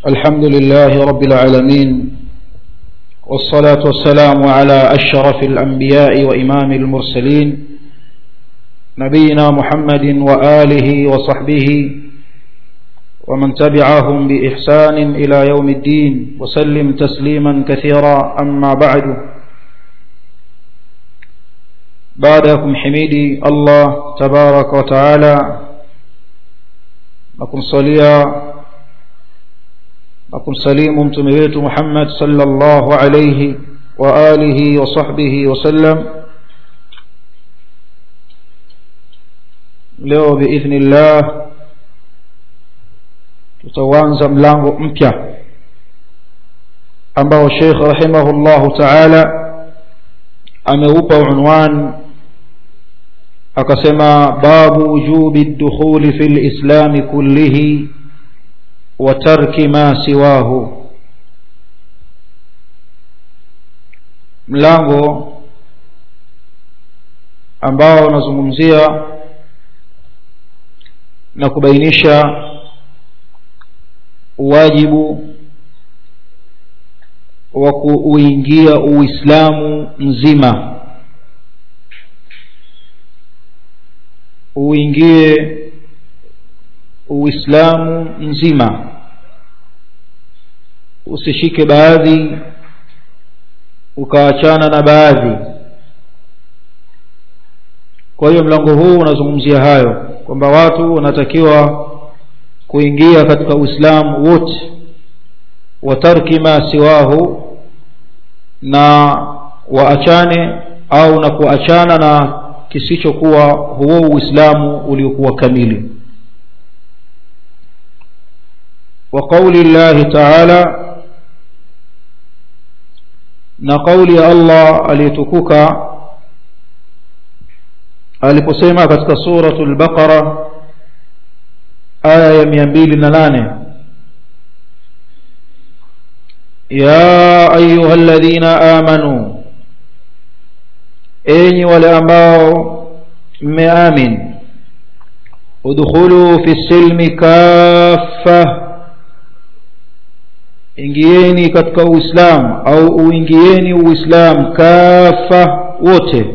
الحمد لله رب العالمين والصلاة والسلام على أشرف الأنبياء وإمام المرسلين نبينا محمد وآله وصحبه ومن تبعهم بإحسان إلى يوم الدين وسلم تسليما كثيرا أما بعد بعدكم حميدي الله تبارك وتعالى نكم صليا na kumsalimu mtume wetu Muhammad sallallahu alayhi wa alihi wa sahbihi wasallam leo biidhnillah tutaanza mlango mpya ambao Sheikh rahimahullahu ta'ala ameupa unwan akasema babu wujubi ad-dukhuli fil islam kullihi وترك ما سواه mlango ambao unazungumzia na kubainisha wajibu wa kuingia uislamu mzima uingie uislamu mzima usishike baadhi ukaachana na baadhi kwa hiyo mlango huu unazungumzia hayo kwamba watu wanatakiwa kuingia katika uislamu wote watarki ma siwahu na waachane au na kuachana na kisichokuwa huo uislamu uliokuwa kamili وقول الله تعالى na kauli ya Allah aliyetukuka aliposema katika suratul baqara aya ya 208 ya ayuha alladhina amanu enyi wale ambao mmeamin udkhulu fi silmi kaffa ingieni katika uislamu au uingieni uislamu kafa wote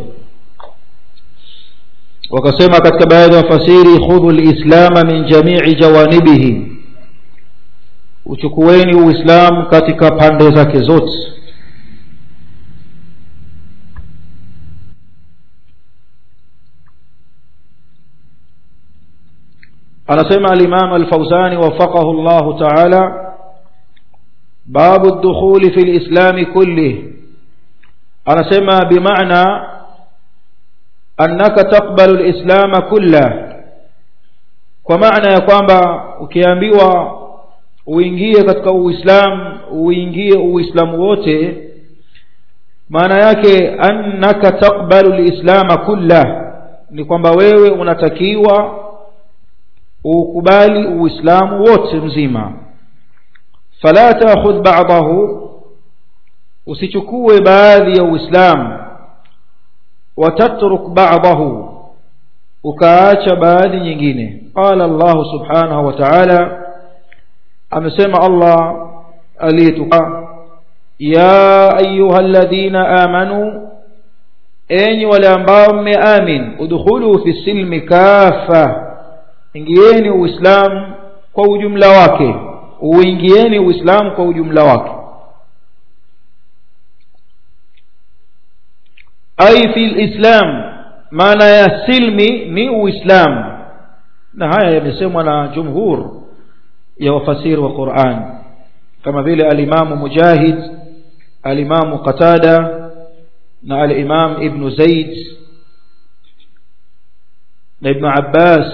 wakasema katika baadhi ya wafasiri khudhu lislama min jamii jawanibihi uchukueni uislamu katika pande zake zote anasema alimam alfauzani wafaqahu llahu taala باب الدخول في الإسلام كله أنا سمى بمعنى أنك تقبل الإسلام كله ومعنى يقوم ukiambiwa uingie katika uislamu uingie uislamu wote maana yake annaka taqbalu lislama kullah ni kwamba wewe unatakiwa ukubali uislamu wote mzima fala ta'khudh ba'dahu usichukue baadhi ya uislamu watatruk ba'dahu ukaacha baadhi nyingine qala Allah subhanahu wa ta'ala amesema Allah aliyetuka ya ayyuhalladhina amanu enyi wale ambao mmeamin udkhulu fi silmi kafa ingieni uislamu kwa ujumla wake uingieni uislamu kwa ujumla wake ai fi lislam maana ya silmi ni uislamu na haya yamesemwa na jumhur ya wafasiri wa Qur'an kama vile alimamu mujahid alimamu qatada na alimam ibn zaid na ibn abbas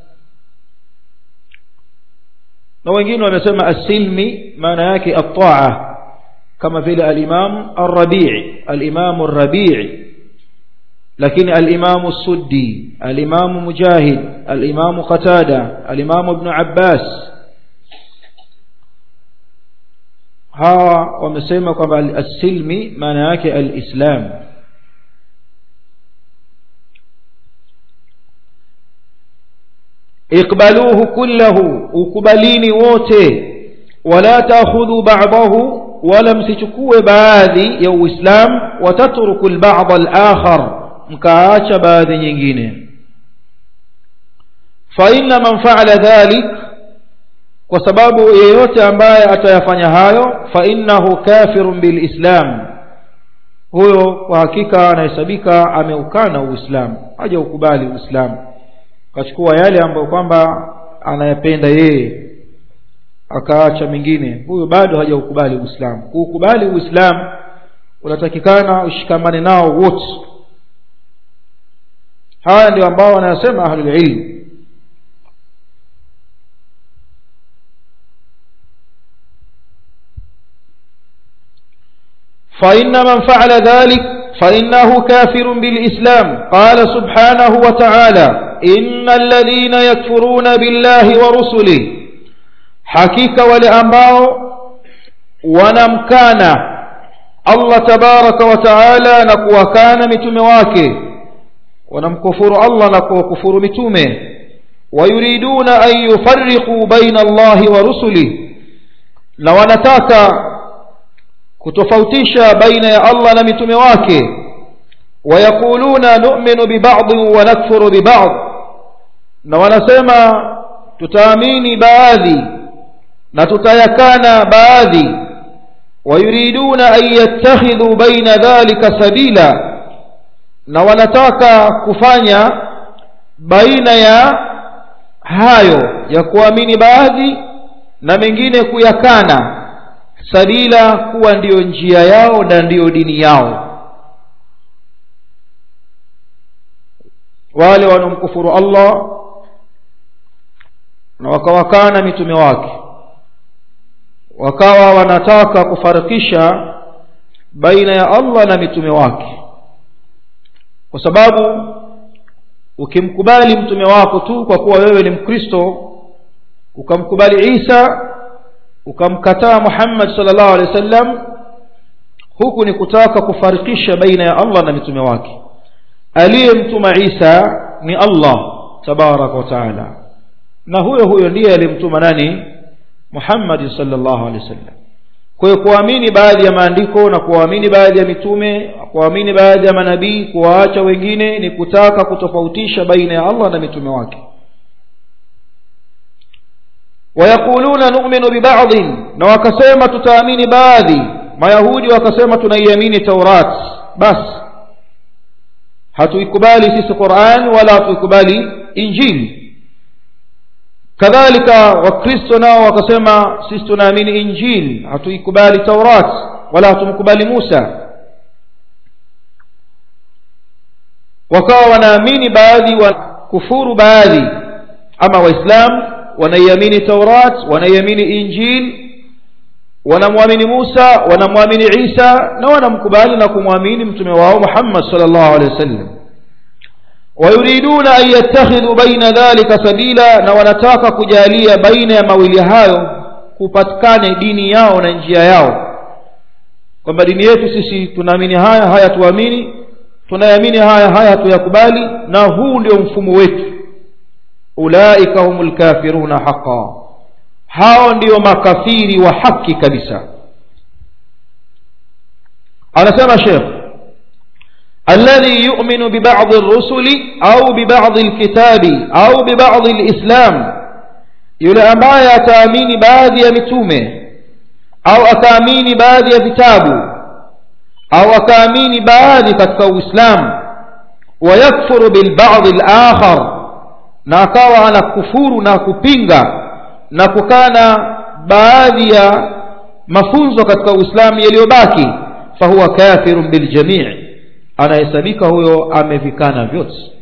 na wengine wamesema asilmi maana yake at-ta'a kama vile al-Imam ar-Rabi' al-Imam ar-Rabi' lakini al-Imam as-Suddi al-Imam Mujahid al-Imam Qatada al-Imam Ibn Abbas hawa wamesema kwamba as-silmi maana yake al-Islam iqbaluhu kullahu ukubalini wote wala taakhudhu ba'dahu wala msichukue baadhi ya uislamu watatruku al-ba'd al-akhar mkaacha baadhi nyingine fa inna man fa'ala dhalik kwa sababu yeyote ambaye atayafanya hayo fa innahu kafirun bil islam huyo kwa hakika anahesabika ameukana uislamu haja ukubali uislamu kachukua yale ambayo kwamba anayapenda yeye akaacha mengine huyo bado hajaukubali uislamu kuukubali uislamu unatakikana ushikamane nao wote haya ndio ambao wanayasema ahlul ilm فإن من فعل ذلك فإنه كافر بالإسلام قال سبحانه وتعالى إن الذين يكفرون بالله ورسله حقيقة ولأنباء ونمكان الله تبارك وتعالى نكوى كان متمواك ونمكفر الله نكوى كفر متمه ويريدون أن يفرقوا بين الله ورسله لو نتاك kutofautisha baina ya Allah na mitume wake wayakuluna nu'minu biba'd wa nakfuru biba'd na wanasema tutaamini baadhi na tutayakana baadhi wayuriduna an yattakhidhu baina dhalika sabila na wanataka kufanya baina ya hayo ya kuamini baadhi na mengine kuyakana sabila kuwa ndiyo njia yao na ndiyo dini yao wale wanaomkufuru Allah na wakawakana mitume wake wakawa wanataka kufarikisha baina ya Allah na mitume wake kwa sababu ukimkubali mtume wako tu kwa kuwa wewe ni mkristo ukamkubali Isa ukamkataa Muhammad sallallahu alaihi wasallam huku ni kutaka kufarikisha baina ya Allah na mitume wake aliyemtuma Isa ni Allah tabaraka wa taala na huyo huyo ndiye aliyemtuma nani Muhammad sallallahu alaihi wasallam kwa hiyo kuamini baadhi ya maandiko na kuamini baadhi ya mitume kuamini baadhi ya manabii kuwaacha wengine ni kutaka kutofautisha baina ya Allah na mitume wake wayakuluna nu'minu biba'dhin na wakasema tutaamini baadhi mayahudi wakasema tunaiamini taurat basi hatuikubali sisi Qur'an wala hatuikubali injili kadhalika wakristo nao wakasema sisi tunaamini injili hatuikubali taurat wala hatumkubali Musa wakawa wanaamini baadhi wa kufuru baadhi ama waislamu wanaiamini taurat wanaiamini injil wanamwamini Musa wanamwamini Isa na wanamkubali na kumwamini mtume wao Muhammad sallallahu alaihi wasallam wayuriduna an yattakhidhu baina dhalika sabila na wanataka kujalia baina ya mawili hayo kupatikane dini yao na njia yao kwamba dini yetu sisi tunaamini haya haya tuamini tunayamini haya haya tuyakubali na huu ndio mfumo wetu ulaika humul kafiruna haqa hao ndio makafiri wa haki kabisa anasema Sheikh الذي يؤمن ببعض الرسل أو ببعض الكتاب أو ببعض الإسلام yule ambaye ataamini baadhi ya mitume au akaamini baadhi ya vitabu au akaamini baadhi katika uislamu wayakfuru bilbadhi alakhar na akawa anakufuru na kupinga na kukana baadhi ya mafunzo katika uislamu yaliyobaki fahuwa kafirun biljamii anahesabika huyo amevikana vyote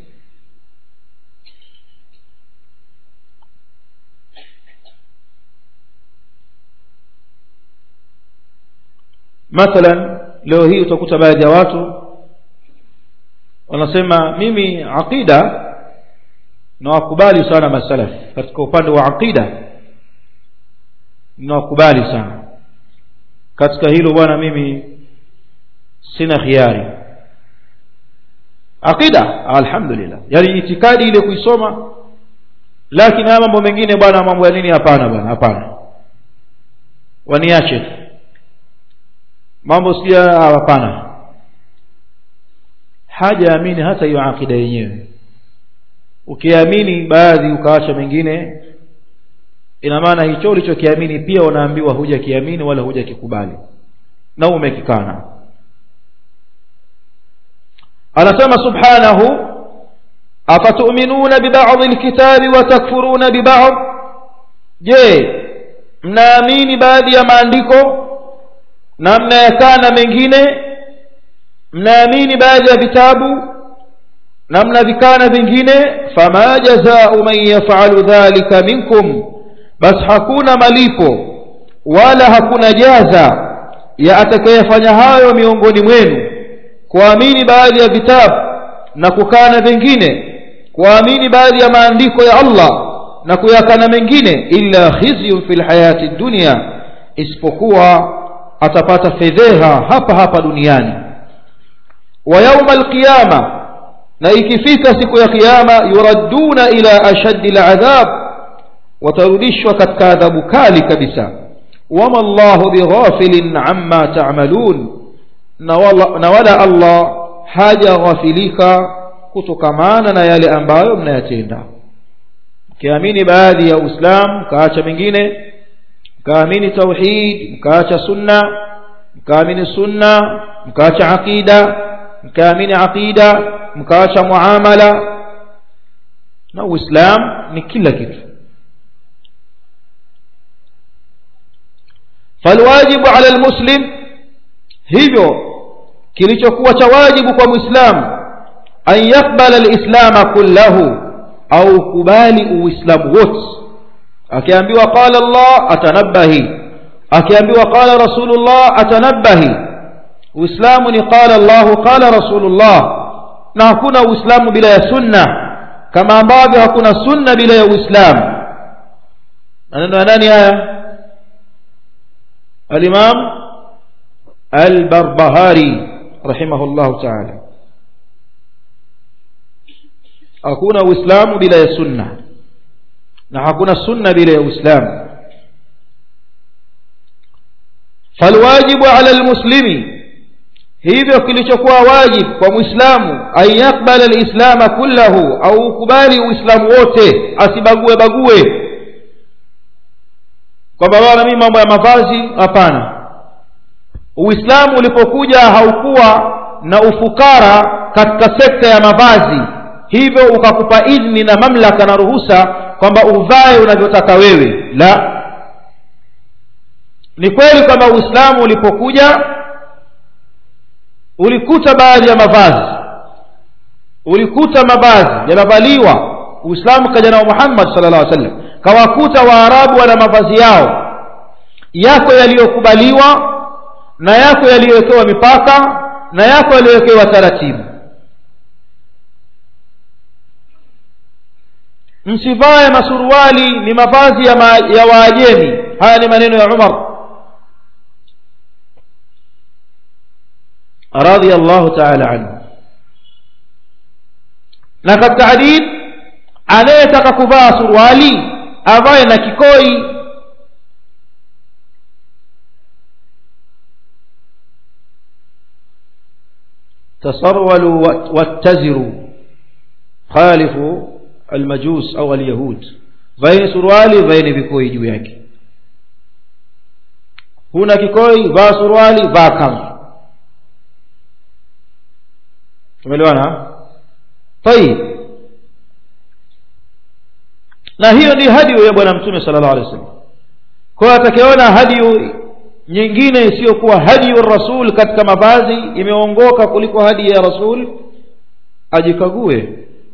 mathalan leo hii utakuta baadhi ya watu wanasema mimi aqida nawakubali sana masalaf katika upande wa aqida nawakubali sana katika hilo bwana mimi sina khiari aqida alhamdulillah yani itikadi ile kuisoma lakini haya mambo mengine bwana mambo ya nini hapana bwana hapana waniache mambo sija hapana hajaamini hata hiyo akida yenyewe ukiamini baadhi ukaacha mengine ina maana hicho ulichokiamini pia unaambiwa hujakiamini wala hujakikubali na umekikana anasema subhanahu afatuminuna bibadhi lkitabi watakfuruna bibadh je mnaamini baadhi ya maandiko na mnayakana mengine mnaamini baadhi ya vitabu na mnavikana vingine fama jazau man yafalu dhalika minkum basi hakuna malipo wala hakuna jaza ya atakayefanya hayo miongoni mwenu kuamini baadhi ya vitabu na kukana vingine kuamini baadhi ya maandiko ya Allah na kuyakana mengine illa khizyun fil hayati dunya isipokuwa atapata fedheha hapa hapa duniani wa yauma alqiyama na ikifika siku ya kiyama yuradduna ila ashaddi aladhab watarudishwa katika adhabu kali kabisa wama Allahu bighafilin amma ta'malun na wala, na wala Allah hajaghafilika kutokamana na yale ambayo mnayatenda mkiamini baadhi ya Uislamu mkaacha mengine mkaamini tauhid mkaacha sunna mkaamini sunna mkaacha aqida mkaamini aqida mkaacha muamala na Uislamu ni kila kitu falwajibu ala almuslim hivyo kilichokuwa cha wajibu kwa muislamu an yakbala alislama kullahu au kubali uislamu wote akiambiwa qala Allah atanabahi akiambiwa qala rasulullah atanabahi uislamu ni qala Allah qala rasulullah na hakuna uislamu bila ya sunna kama ambavyo hakuna sunna bila ya uislamu maneno ya nani haya الإمام البربهاري رحمه الله تعالى أكون وإسلام بلا سنة نحكون السنة بلا إسلام فالواجب على المسلم hivyo kilichokuwa wajib kwa muislamu an yakbala lislama kullahu au kubali uislamu wote asibague bague kwamba bwana mimi mambo ya mavazi hapana uislamu ulipokuja haukuwa na ufukara katika sekta ya mavazi hivyo ukakupa idhni na mamlaka na ruhusa kwamba uvae unavyotaka wewe la ni kweli kwamba uislamu ulipokuja ulikuta baadhi ya mavazi ulikuta mavazi yanavaliwa uislamu kaja nao muhammad sallallahu alaihi wasallam kawakuta waarabu wana mavazi yao yako yaliyokubaliwa na yako yaliyowekewa mipaka na yako yaliyowekewa taratibu msivae masuruali ni mavazi ya, ma, ya waajemi haya ni maneno ya umar radhiallahu taala anhu na katika hadith anayetaka kuvaa suruali avae na kikoi تصرولوا واتزروا خالفوا المجوس أو اليهود vaeni suruali vaeni vikoi juu yake huna kikoi vaa suruali vaa kanzu tumeelewana tayib na hiyo ni hadiyu ya bwana mtume sallallahu alaihi wasallam kwa hiyo atakayeona hadiyu nyingine isiyokuwa hadiyu rasul katika mavazi imeongoka kuliko hadi ya rasul ajikague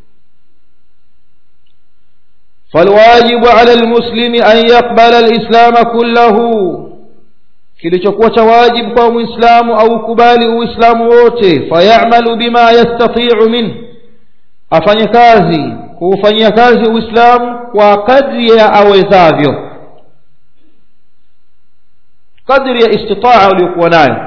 فالواجب على المسلم أن يقبل الإسلام كله kilichokuwa cha wajibu kwa muislamu au kubali uislamu wote fayamalu bima yastatiu min afanye kazi kuufanyia kazi uislamu kwa kadri ya awezavyo kadri ya istitaa uliokuwa nayo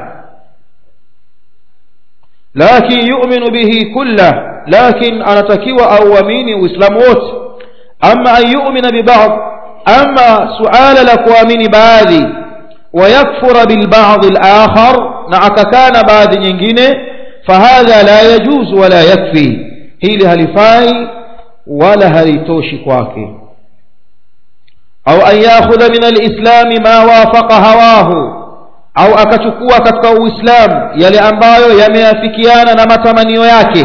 lakin yuminu bihi kullah lakin anatakiwa auamini uislamu wote ama an yumina bibadh ama suala la kuamini baadhi ويكفر بالبعض الآخر نعككان بعد nyingine فهذا لا يجوز ولا يكفي hili halifai wala halitoshi kwake au an yakhudha min alislami ma wafaqa hawahu au akachukua katika uislamu yale ambayo yameafikiana na matamanio yake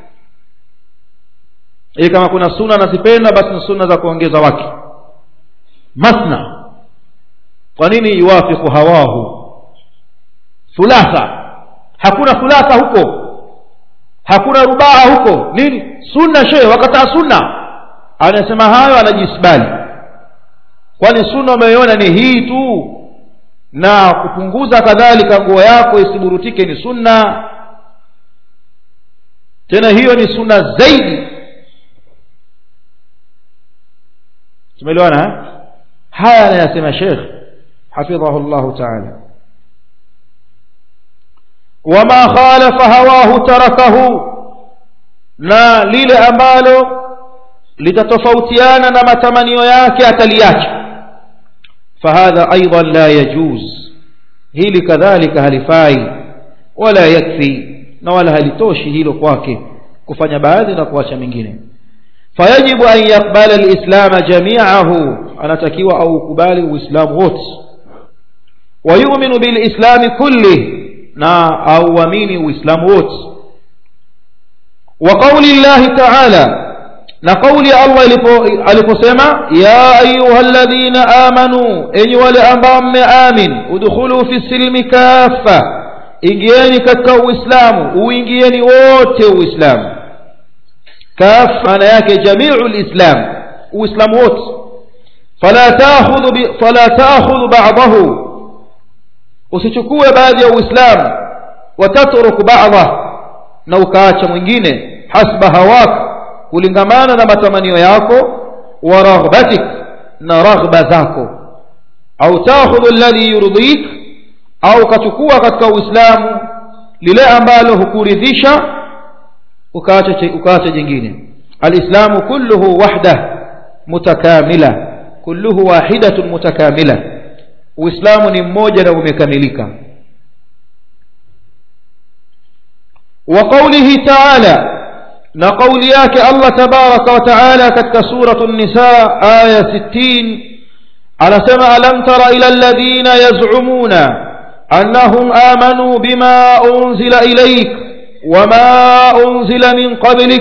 ili kama kuna sunna anazipenda basi ni sunna za kuongeza wake masna kwa nini yuwafiku hawahu thulatha hakuna thulatha huko hakuna rubaa huko nini sunna shehe wakataa sunna anasema hayo anajisbali kwani sunna umeiona ni hii tu na kupunguza kadhalika nguo yako isiburutike ni sunna tena hiyo ni sunna zaidi tumeelewana haya anayasema shekh hafidhahu llahu taala wama khalafa hawahu tarakahu na lile ambalo litatofautiana na matamanio yake ataliacha fahadha aidan la yajuz hili kadhalika halifai wala yakfi na wala halitoshi hilo kwake kufanya baadhi na kuacha mengine fayajibu an yaqbala alislama jamiahu anatakiwa au ukubali uislamu wote wayuminu bilislami kullih na auamini uislamu wote wa qauli llahi taala na kauli ya allah aliposema ya ayuha ladhina amanu enyi wale ambao mmeamin udkhulu fi silmi kafa ingieni katika uislamu uingieni wote uislamu kaf maana yake jamiu lislam uislamu wote fala takhudhu fala takhudhu ba'dahu usichukue baadhi ya uislamu watatruku ba'dha na ukaacha mwingine hasba hawaka kulingamana na matamanio yako wa raghbatik na raghba zako au takhudhu alladhi yurdik au kachukua katika uislamu lile ambalo hukuridhisha ukaacha ukaacha jingine alislamu kulluhu wahda mutakamila kulluhu wahidatun mutakamila uislamu ni mmoja na umekamilika wa qawlihi ta'ala na kauli yake Allah tabaraka wa taala katika suratu nisa aya 60 anasema alam tara ila alladhina yaz'umuna annahum amanu bima unzila ilayk wama unzila min qablik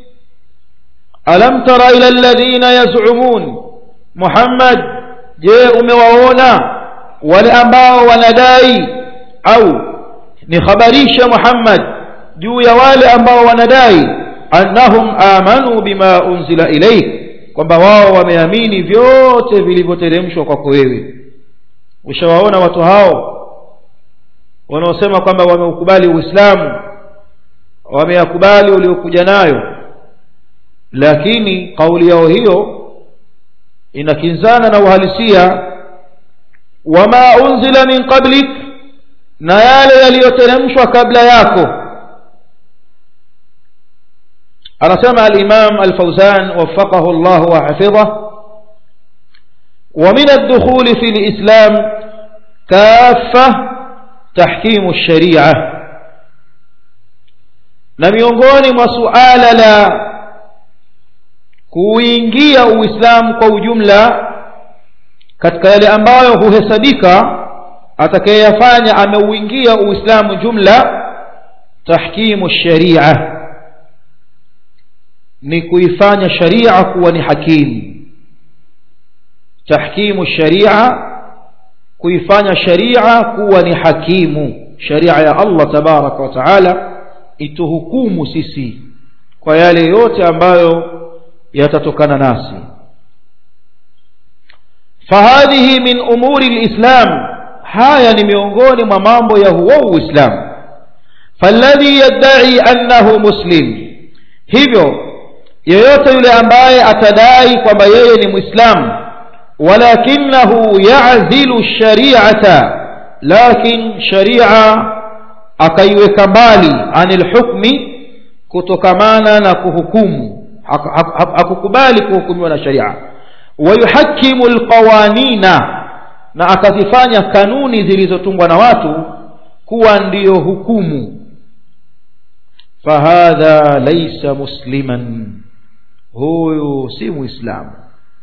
alam tara ila alladhina yaz'umun Muhammad je umewaona wale ambao wanadai au nikhabarisha Muhammad juu ya wale ambao wanadai annahum amanu bima unzila ilaik kwamba wao wameamini vyote vilivyoteremshwa kwako wewe ushawaona watu hao wanaosema kwamba wameukubali uislamu wameyakubali uliokuja nayo lakini kauli yao hiyo inakinzana na uhalisia wama unzila min qablik na yale yaliyoteremshwa kabla yako anasema al-Imam al-Fawzan waffaqahu Allah wa hafidhahu ومن الدخول في الإسلام كافة تحكيم الشريعة na miongoni mwa suala la kuingia uislamu kwa ujumla katika yale ambayo huhesabika atakayeyafanya ameuingia uislamu jumla tahkimu sharia ni kuifanya sharia kuwa ni hakimu tahkimu sharia kuifanya sharia kuwa ni hakimu sharia ya Allah tabaraka wa taala ituhukumu sisi kwa yale yote ambayo yatatokana nasi fahadhihi min umuri lislam haya ni miongoni mwa mambo ya huo uislamu falladhi yaddai annahu muslim hivyo yeyote yule ambaye atadai kwamba yeye ni mwislamu walakinahu yazilu shariata lakin sharia akaiweka mbali anil hukmi kutokamana na kuhukumu hakukubali kuhukumiwa na sharia wayuhakimu alqawanina na akazifanya kanuni zilizotungwa na watu kuwa ndiyo hukumu fahadha laisa musliman huyu si muislamu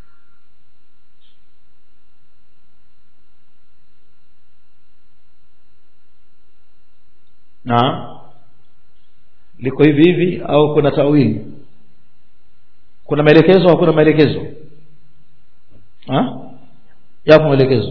na liko hivi hivi au kuna tawili kuna maelekezo au kuna maelekezo yapo maelekezo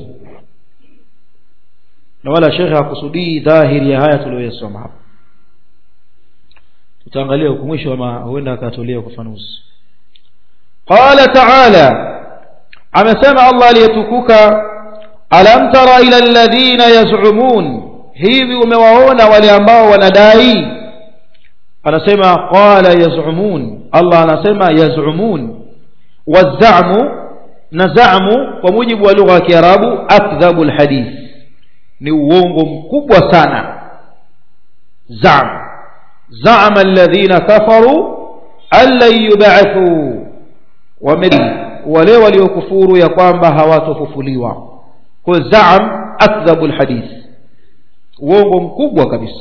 na wala shekhe hakusudii dhahiri ya haya tuliyoyasoma hapa tutaangalia huku mwisho ama huenda akatolea ufafanuzi qala taala amesema allah aliyetukuka alam tara ila alladhina yaz'umun hivi umewaona wale ambao wanadai anasema qala yaz'umun allah anasema yaz'umun wazamu na zamu kwa mujibu wa lugha ya kiarabu akdhabu alhadith ni uongo mkubwa sana zam zama alladhina kafaru an lan yub'athu wale waliokufuru ya kwamba hawatofufuliwa kwa zam akdhabu alhadith uongo mkubwa kabisa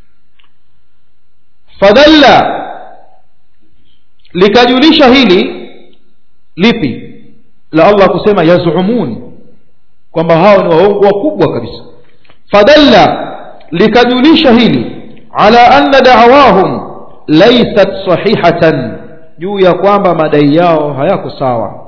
fadalla likajulisha hili lipi la Allah kusema yazumun kwamba hao ni waongo wakubwa kabisa fadalla likajulisha hili ala anna da'wahum laysat sahihatan juu ya kwamba madai yao hayako sawa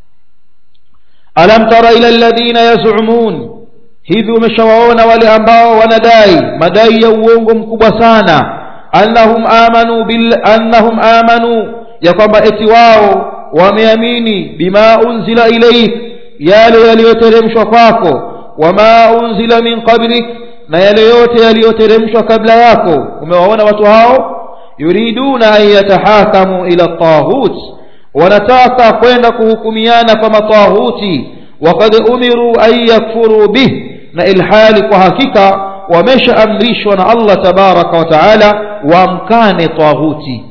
alam tara ila alladhina yazumun hivi umeshawaona wale ambao wanadai madai ya uongo mkubwa sana annahum amanu bil annahum amanu ya kwamba eti wao wameamini bima unzila ilayk yale yaliyoteremshwa kwako wama unzila min qablik na yale yote yaliyoteremshwa kabla yako umewaona watu hao yuriduna an yatahakamu ila taghut wanataka kwenda kuhukumiana kwa matahuti waqad umiru an yakfuru bih na ilhali kwa hakika wameshaamrishwa na Allah tabaraka wa taala wamkane taghuti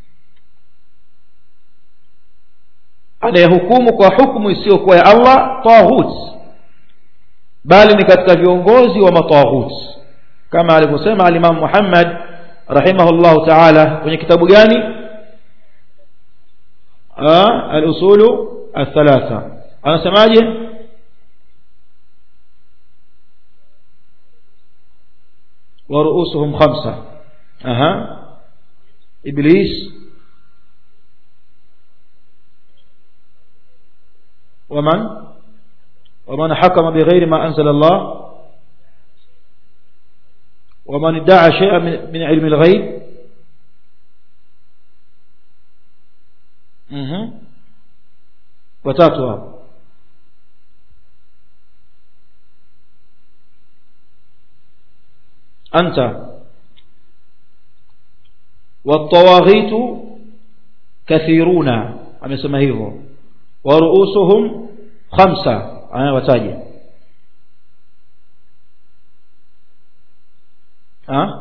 anayehukumu kwa hukumu isiyokuwa ya Allah taghut bali ni katika viongozi wa mataghut kama alivyosema al-Imam Muhammad rahimahullah ta'ala kwenye kitabu gani al-usulu al-thalatha anasemaje ورؤوسهم خمسة أها إبليس ومن ومن حكم بغير ما أنزل الله ومن ادعى شيئا من علم الغيب وتاتوا أنت والطواغيت كثيرون amesema hivyo waruusuhum khamsa aya wataje ah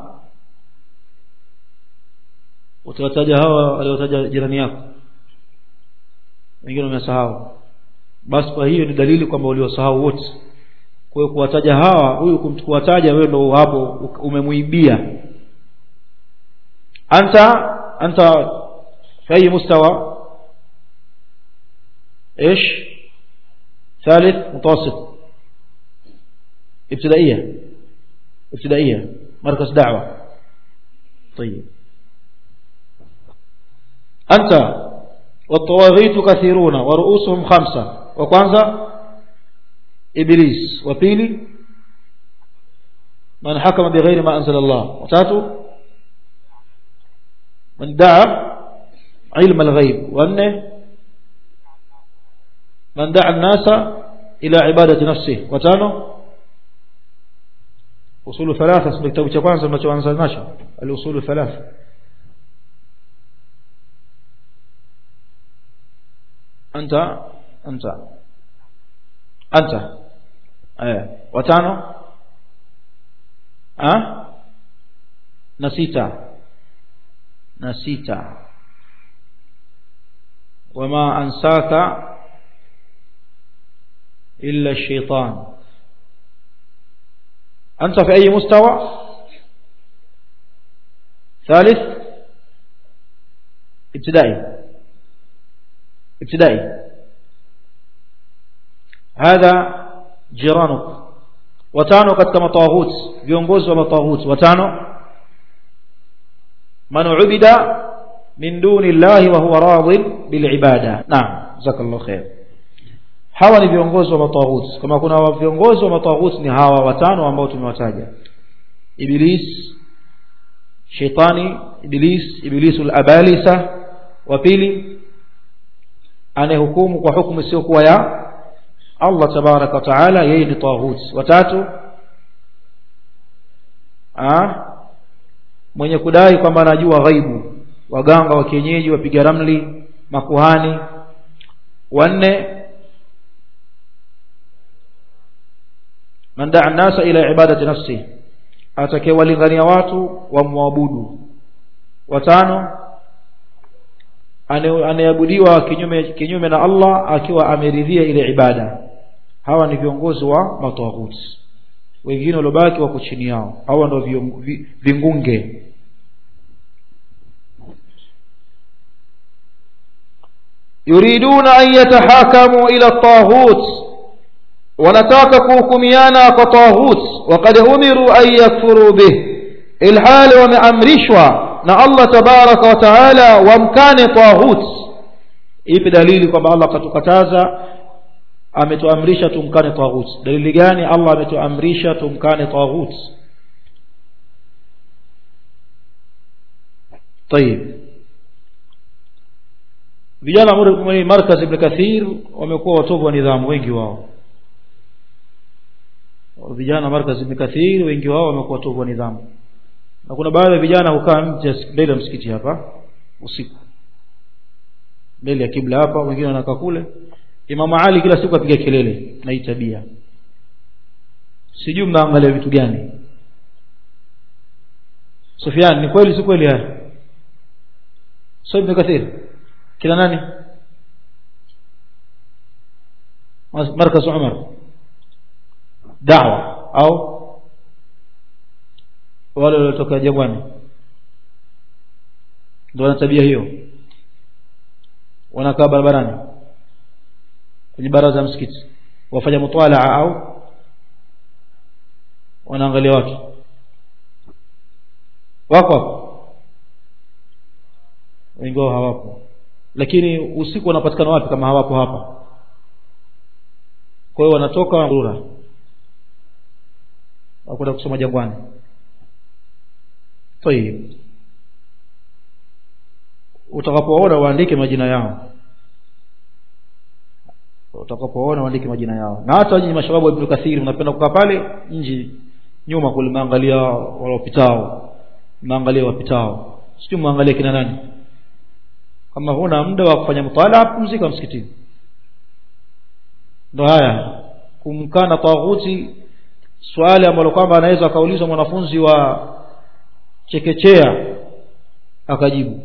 utawataja hawa waliotaja jirani yako wengine wamesahau basi kwa hiyo ni dalili kwamba waliosahau wote kwa hiyo kuwataja hawa huyu kuwataja wewe ndo hapo umemuibia anta anta في أي مستوى إيش ثالث متوسط ابتدائية ابتدائية مركز دعوة طيب أنت والطواغيت كثيرون ورؤوسهم خمسة وكwanza إبليس وبيلي من حكم بغير ما أنزل الله وتاتو من دعا علم الغيب وأنه من دعا الناس إلى عبادة نفسه وتانو أصول ثلاثة اسم كتاب كwanza mnachoanza nacho الأصول ثلاثة أنت أنت أنت أيه وتانو أه نسيتا نسيتا وما أنساك إلا الشيطان أنت في أي مستوى ثالث ابتدائي ابتدائي هذا جيرانك watano katika matawahut viongozi wa matawahut watano man ubida min duni llahi wa huwa radin bilibada naam jazakallahu khair hawa ni viongozi wa matawahut kama kuna viongozi wa matawahut ni hawa watano ambao tumewataja iblis shetani iblis iblisul abalisa wa pili anayehukumu kwa hukumu isiyokuwa ya Allah tabaraka wa taala yeye ni taghut watatu ah mwenye kudai kwamba anajua ghaibu waganga wa kienyeji wapiga ramli makuhani wanne man daa nasa ila ibadati nafsi atakayewalingania watu wamwabudu watano anayeabudiwa kinyume kinyume na Allah akiwa ameridhia ile ibada hawa ni viongozi wa matawaghuti wengine waliobaki wako chini yao hawa ndio vingunge yuriduna an yatahakamu ila taghut wanataka kuhukumiana kwa taghut waqad umiru an yakfuru bih ilhali wameamrishwa na Allah tabaraka wa taala wamkane taghut ipi dalili kwamba Allah katukataza ametuamrisha tumkane taghut dalili gani Allah ametuamrisha tumkane taghut طيب vijana mwenye markaz ibn kathir wamekuwa watovu wa nidhamu wengi wao vijana markaz ibn kathir wengi wao wamekuwa watovu wa nidhamu na kuna baadhi ya vijana hukaa nje mbele ya msikiti hapa usiku mbele ya kibla hapa wengine wanakaa kule Imam Ali kila siku apiga kelele na hii tabia sijui mnaangalia vitu gani Sufyan ni kweli si kweli haya Sio Ibn Kathir kila nani markaz Umar da'wa au wale waliotoka jangwani ndio wana tabia hiyo wanakaa barabarani kwenye baraza ya msikiti wafanya mutwalaa au wanaangalia watu wako hapo wengi wao hawapo lakini usiku wanapatikana wapi kama hawapo hapa kwa hiyo wanatoka rura wakwenda kusoma jangwani tayib utakapoona waandike majina yao utakapoona waandike majina yao na hata nyinyi mashababu wa Ibn Kathir mnapenda kukaa pale nje nyuma kule maangalia walopitao maangalia wapitao sio muangalie kina nani kama huna muda wa kufanya mtala pumzika msikitini ndo haya kumkana taghuti swali ambalo kwamba anaweza akaulizwa mwanafunzi wa chekechea akajibu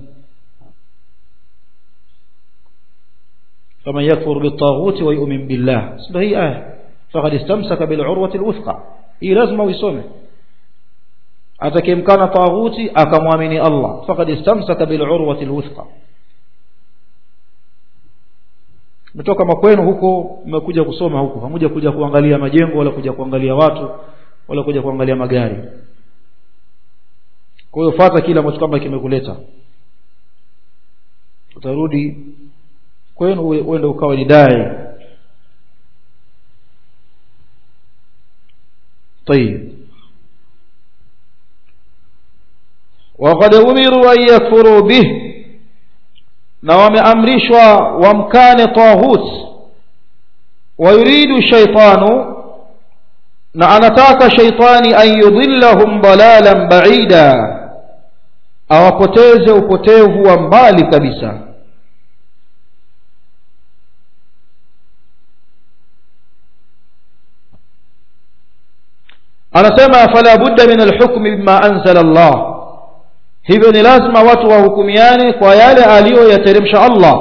فمن يكفر بالطاغوت ويؤمن بالله سنة هي آية فقد استمسك بالعروة الوثقى هي لازم ويسومه atakayemkana taghuti akamwamini Allah faqad istamsaka bil urwati alwuthqa mtoka makwenu huko mmekuja kusoma huko hamuja kuja kuangalia majengo wala kuja kuangalia watu wala kuja kuangalia magari kwa hiyo fuata kile ambacho kwamba kimekuleta utarudi kwenu uende ukawa ni dai طيب وقد أمروا أن يكفروا به na wameamrishwa wamkane tahut wayuridu shaitanu na anataka shaitani an yudhillahum dalalan baida awapoteze upotevu wa mbali kabisa anasema fala budda min alhukmi bima anzala Allah hivyo ni lazima watu wahukumiane kwa yale aliyoyateremsha Allah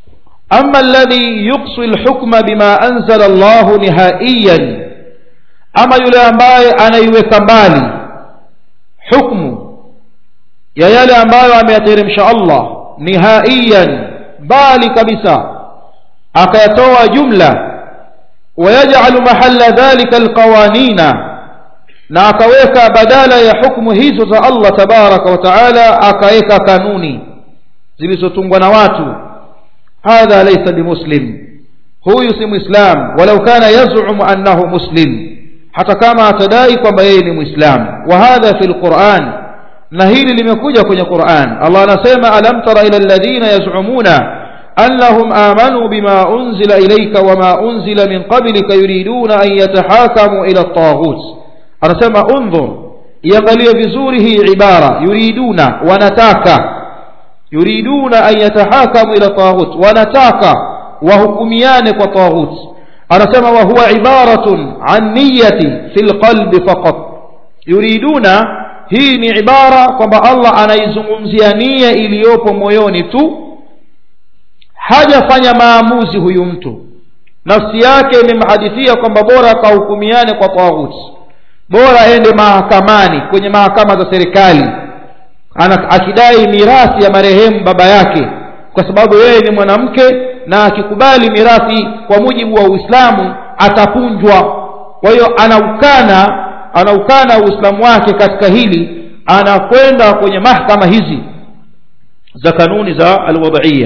ama alladhi yuqsi alhukma bima anzala Allah nihaiyan ama yule ambaye anaiweka mbali hukmu ya yale ambayo ameyateremsha Allah nihaiyan mbali kabisa akayatoa jumla ويجعل محل ذلك القوانين na akaweka badala ya hukumu hizo za Allah tabaraka wa taala akaweka kanuni zilizotungwa na watu hadha laysa bimuslim huyu si muislam walau kana yaz'umu annahu muslim hata kama atadai kwamba yeye ni muislam wa hadha fi alquran na hili limekuja kwenye Qur'an Allah anasema alam tara ila alladhina yaz'umuna أنهم آمنوا بما أنزل إليك وما أنزل من قبلك يريدون أن يتحاكموا إلى الطاغوت أرسم انظر يغلي بزوره عبارة يريدون ونتاك يريدون أن يتحاكموا إلى الطاغوت ونتاك وهكميان وطاغوت أرسم وهو عبارة عن نية في القلب فقط يريدون hii ni ibara kwamba allah anaizungumzia nia iliyopo moyoni tu hajafanya maamuzi huyu mtu nafsi yake imemhadithia kwamba bora akahukumiane kwa tawuti bora aende mahakamani kwenye mahakama za serikali akidai mirathi ya marehemu baba yake kwa sababu yeye ni mwanamke na akikubali mirathi kwa mujibu wa uislamu atapunjwa kwa hiyo anaukana anaukana uislamu wake katika hili anakwenda kwenye mahkama hizi za kanuni za alwadhiya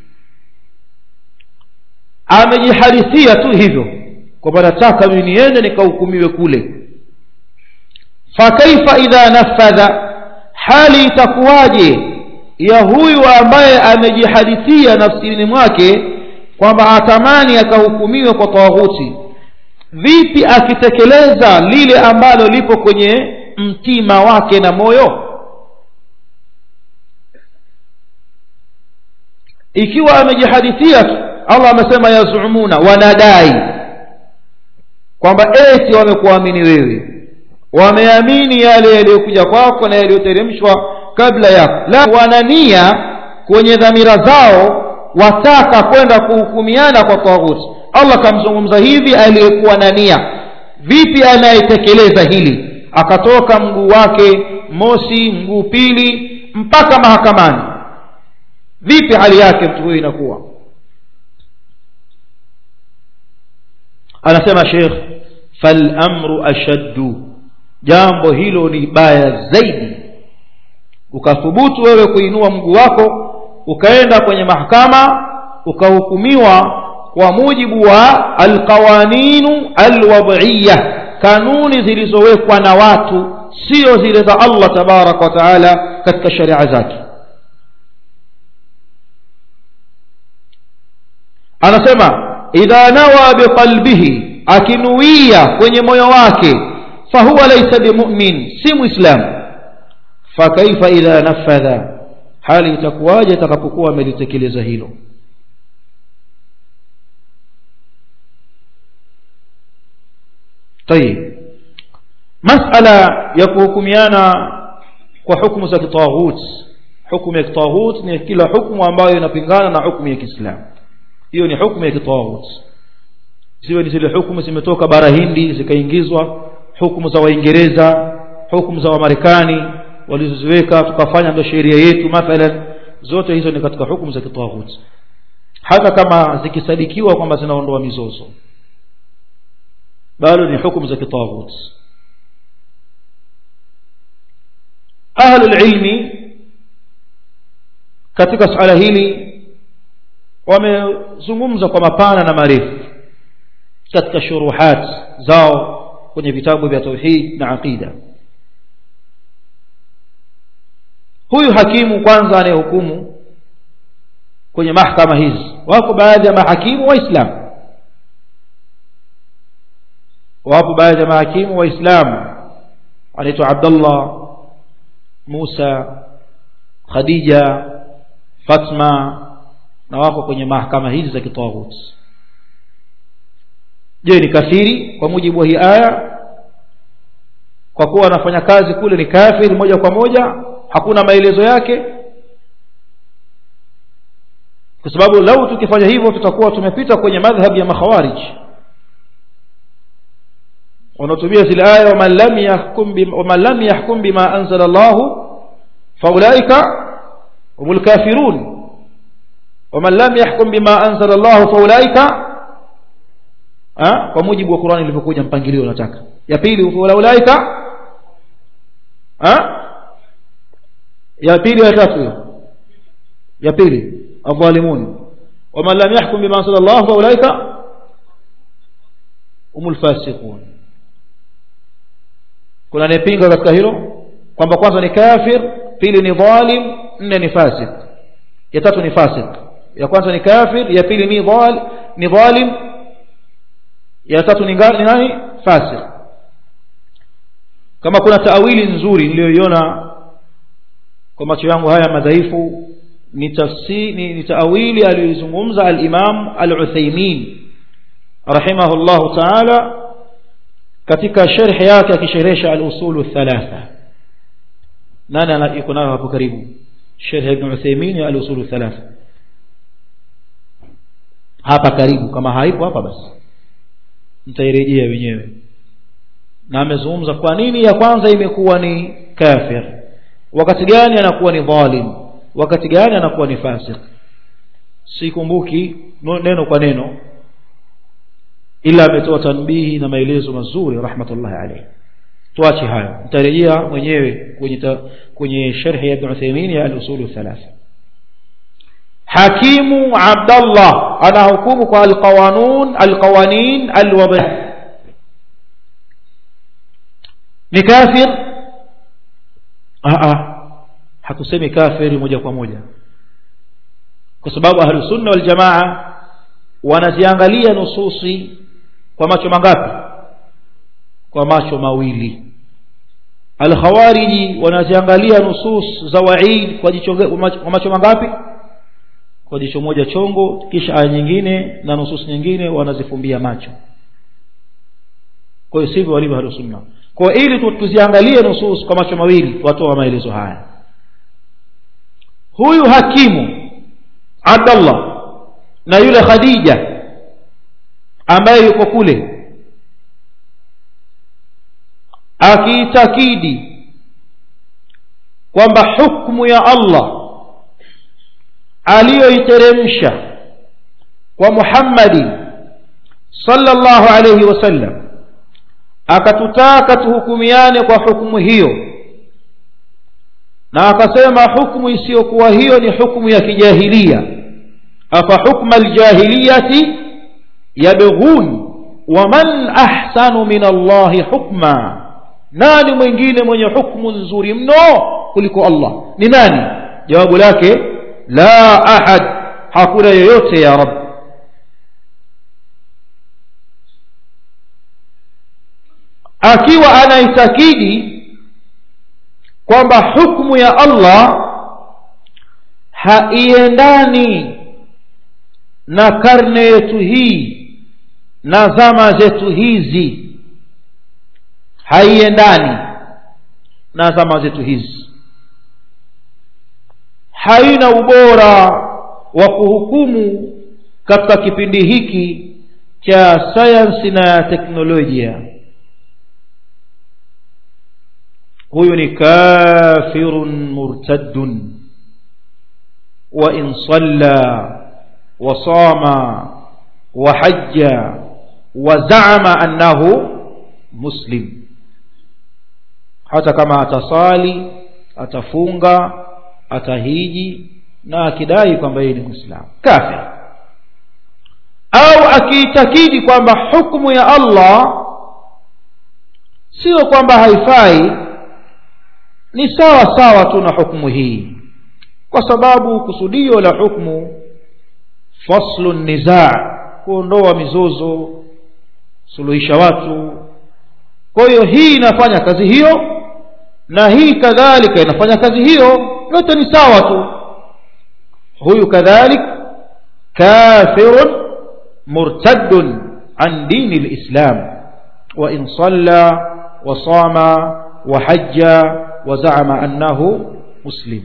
amejihadithia tu hivyo kwamba nataka mimi niende nikahukumiwe kule fakaifa idha nafadha hali itakuwaje ya huyu ambaye amejihadithia nafsini mwake kwamba atamani akahukumiwe kwa tawaghuti vipi akitekeleza lile ambalo lipo kwenye mtima wake na moyo ikiwa amejihadithia tu allah amesema yazumuna wanadai kwamba eti wamekuamini wewe wameamini yale yaliyokuja kwako na yaliyoteremshwa kabla yako la wanania kwenye dhamira zao wataka kwenda kuhukumiana kwa taghuti allah kamzungumza hivi aliyekuwa na nia vipi anayetekeleza hili akatoka mguu wake mosi mguu pili mpaka mahakamani vipi hali yake mtu huyu inakuwa anasema shekh falamru ashaddu jambo hilo ni baya zaidi ukathubutu wewe kuinua mguu wako ukaenda kwenye mahakama ukahukumiwa kwa mujibu wa alqawaninu alwadhiya kanuni zilizowekwa na watu sio zile za allah tabaraka wa taala katika sharia zake anasema idha nawa biqalbihi akinuia kwenye moyo wake fahuwa laisa bimumin si muislam fakaifa idha nafadha hali itakuwaje atakapokuwa amelitekeleza hilo طيب مسألة يكوكميانا وحكم za kitaghut hukumu ya kitaghut ni kila hukumu ambayo inapingana na hukumu ya Kiislamu hiyo ni hukumu ya kitaghut ziwe ni zile hukumu zimetoka bara Hindi zikaingizwa hukumu za Waingereza hukumu za Wamarekani walizoziweka tukafanya ndio sheria yetu mathalan zote hizo ni katika hukumu za kitaghut hata kama zikisadikiwa kwamba zinaondoa mizozo bado ni hukumu za kitaghut ahlul ilmi katika suala hili wamezungumza kwa mapana na marefu katika shuruhat zao kwenye vitabu vya tauhid na aqida huyu hakimu kwanza anayehukumu kwenye mahkama hizi wako baadhi ya mahakimu waislamu wapo baadhi ya mahakimu waislamu anaitwa abdullah musa khadija fatma na wako kwenye mahkama hizi za kitawut je ni kafiri kwa mujibu wa hii aya kwa kuwa anafanya kazi kule ni kafiri moja kwa moja hakuna maelezo yake kwa sababu lau tukifanya hivyo tutakuwa tumepita kwenye madhhab ya makhawarij wanatumia zile aya waman lam yahkum bima, waman lam yahkum bima anzala Allah faulaika humul kafirun waman lam yahkum bima anzala Allah faulaika ha? kwa mujibu wa Qur'ani ilivyokuja mpangilio unataka ya pili faulaika ha? ya pili ya tatu hiyo ya pili adh-dhalimun waman lam yahkum bima anzala Allah faulaika humul fasiqun kuna anayepinga katika hilo kwamba kwanza ni kafir pili ni dhalim nne ni fasik ya tatu ni fasik ya kwanza ni kafir ya pili ni dhal ni dhalim ya tatu ni ngani nani fasik kama kuna taawili nzuri niliyoiona kwa macho yangu haya madhaifu ni tafsiri ni, ni taawili aliyozungumza al-Imam al-Uthaymeen rahimahullahu ta'ala katika sharh yake akisherehesha al-usulu thalatha nani yuko nayo hapo karibu sharh ibn Uthaymeen ya al-usulu thalatha hapa karibu kama haipo hapa basi mtairejea wenyewe na amezungumza kwa nini ya kwanza imekuwa ni kafir wakati gani anakuwa ni dhalim wakati gani anakuwa ni fasik sikumbuki neno kwa neno ila ametoa tanbihi na maelezo mazuri rahmatullahi alayhi tuache hayo nitarejea mwenyewe kwenye ta, kwenye sharhi ya Ibn Uthaymeen ya al-usul thalatha hakimu Abdullah anahukumu kwa al-qawanun al-qawanin al-wadi ni kafir a hatusemi kafiri moja kwa moja kwa sababu ahlus sunna wal jamaa wanaziangalia nususi kwa macho mangapi kwa macho mawili al-khawariji wanaziangalia nusus za wa'id kwa jicho kwa macho mangapi kwa jicho moja chongo kisha aya nyingine na nusus nyingine wanazifumbia macho kwa hiyo sivyo walivyo ahlus sunna kwa ili tuziangalie nusus kwa macho mawili watoa maelezo haya huyu hakimu Abdullah na yule Khadija ambaye yuko kule akiitakidi kwamba hukumu ya Allah aliyoiteremsha kwa Muhammadi sallallahu alayhi wasallam akatutaka tuhukumiane kwa hukumu hiyo na akasema hukumu isiyokuwa hiyo ni hukumu ya kijahilia afa hukma aljahiliyati yabghun waman ahsanu min Allahi hukma nani mwingine mwenye hukumu nzuri mno kuliko Allah ni nani jawabu lake la ahad hakuna yoyote ya rab akiwa anaitakidi kwamba hukumu ya Allah haiendani na karne yetu hii na zama zetu hizi haiendani na zama zetu hizi haina ubora wa kuhukumu katika kipindi hiki cha sayansi na teknolojia huyu ni kafirun murtaddun wa in salla wa sama wa hajja wa zaama annahu muslim hata kama atasali atafunga atahiji na akidai kwamba yeye ni muislamu kafir au akiitakidi kwamba hukumu ya Allah sio kwamba haifai ni sawa sawa tu na hukumu hii kwa sababu kusudio la hukumu faslu nizaa kuondoa mizozo suluhisha watu kwa hiyo hii inafanya kazi hiyo na hii kadhalika inafanya kazi hiyo yote ni sawa tu huyu kadhalik kafirun murtaddun an dini lislam wa in salla wa sama wa hajja wa zaama annahu muslim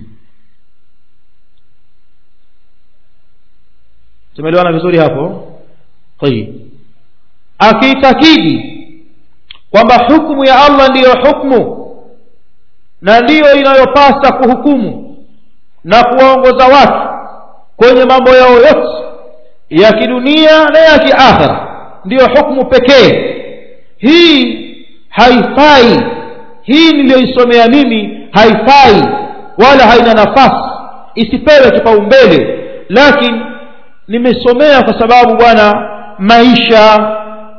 tumeelewana vizuri hapo tayib akiitakidi kwamba hukmu ya allah ndiyo hukmu na ndiyo inayopasa kuhukumu na kuwaongoza watu kwenye mambo yao yote ya kidunia na ya kiakhira ndiyo hukmu pekee hii haifai hii niliyoisomea mimi haifai wala haina nafasi isipewe kipaumbele lakini nimesomea kwa sababu bwana maisha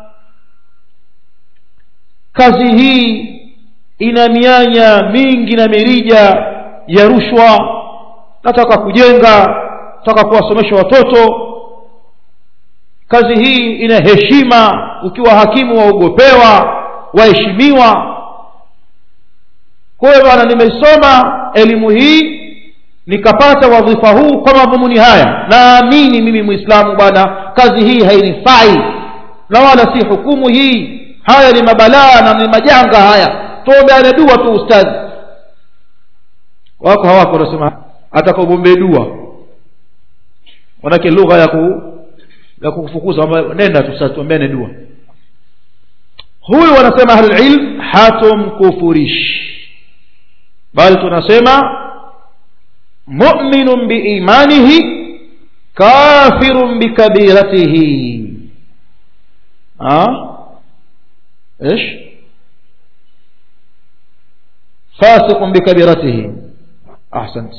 kazi hii ina mianya mingi na mirija ya rushwa nataka kujenga nataka kuwasomesha watoto kazi hii ina heshima ukiwa hakimu waogopewa waheshimiwa kwa hiyo bwana nimesoma elimu hii nikapata wadhifa huu kwa madhumuni haya naamini mimi mwislamu bwana kazi hii hainifai na wala si hukumu hii haya ni mabalaa na ni majanga haya tuombeane dua tu ustadhi wako hawako wanasema atakaogombee dua manake lugha ya ku ya kukufukuza nenda tu sasa tuombeane dua huyu wanasema ahlulilm hatumkufurishi bali tunasema muminun biimanihi kafirun bikabiratihi ايش فاسق بكبيرته احسنت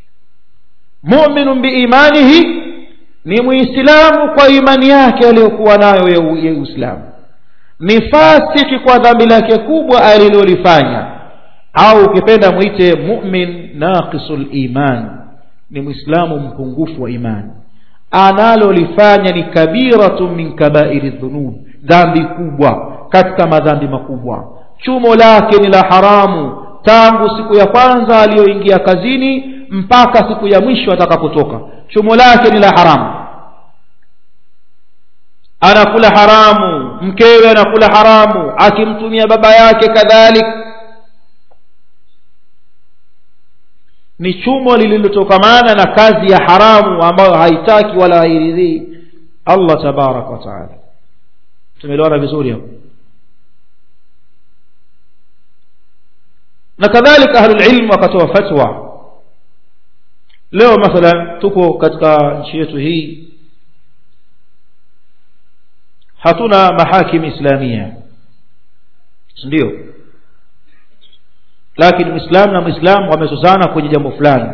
مؤمن بايمانه ni muislamu kwa imani yake aliyokuwa nayo ya uislamu ni fasiki kwa dhambi lake kubwa alilolifanya au ukipenda mwite mumin naqisul iman ni mwislamu mpungufu wa imani analolifanya ni kabiratu min kabairi dhunub dhambi kubwa katika madhambi makubwa chumo lake ni la haramu tangu siku ya kwanza aliyoingia kazini mpaka siku ya mwisho atakapotoka chumo lake ni la haramu anakula haramu mkewe anakula haramu akimtumia baba yake kadhalik ni chumo lililotokamana na kazi ya haramu ambayo haitaki wala hairidhii allah tabaraka wataala tumeelewana vizuri hapo na kadhalika ahlulilmu wakatoa fatwa leo mathalan tuko katika nchi yetu hii hatuna mahakim islamia ndio lakini mwislamu na mwislamu wamezozana kwenye jambo fulani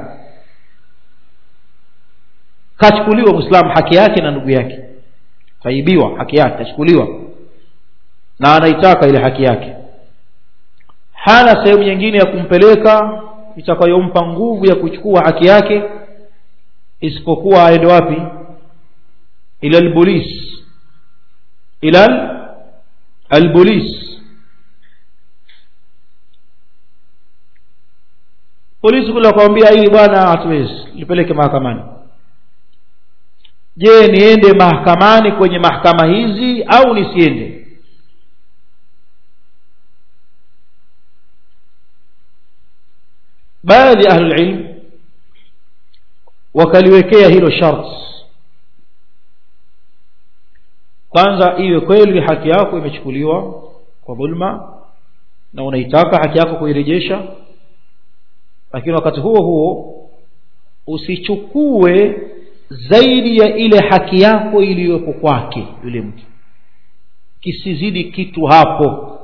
kachukuliwa mwislamu haki yake na ndugu yake kaibiwa haki yake kachukuliwa na anaitaka ile haki yake hana sehemu nyingine ya kumpeleka itakayompa nguvu ya kuchukua haki yake isipokuwa aende wapi ila albolis ila albolis polisi kule wakamwambia hili bwana hatuwezi lipeleke mahakamani je niende mahakamani kwenye mahakama hizi au nisiende baadhi ya ahlulilm wakaliwekea hilo sharti kwanza iwe kweli haki yako imechukuliwa kwa dhulma na unaitaka haki yako kuirejesha lakini wakati huo huo usichukue zaidi ya ile haki yako iliyopo kwake yule mtu kisizidi kitu hapo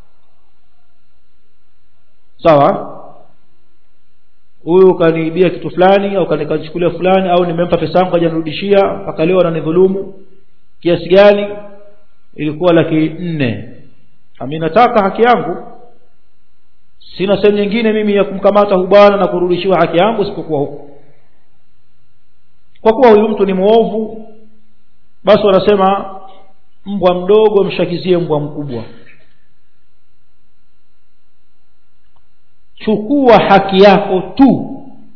sawa huyu kaniibia kitu fulani au kanichukulia fulani au nimempa pesa yangu hajanirudishia mpaka leo ananidhulumu kiasi gani ilikuwa laki nne ami nataka haki yangu sina sehemu nyingine mimi ya kumkamata hu bwana na kurudishiwa haki yangu isipokuwa huku kwa kuwa huyu mtu ni mwovu basi wanasema mbwa mdogo mshakizie mbwa mkubwa chukua haki yako tu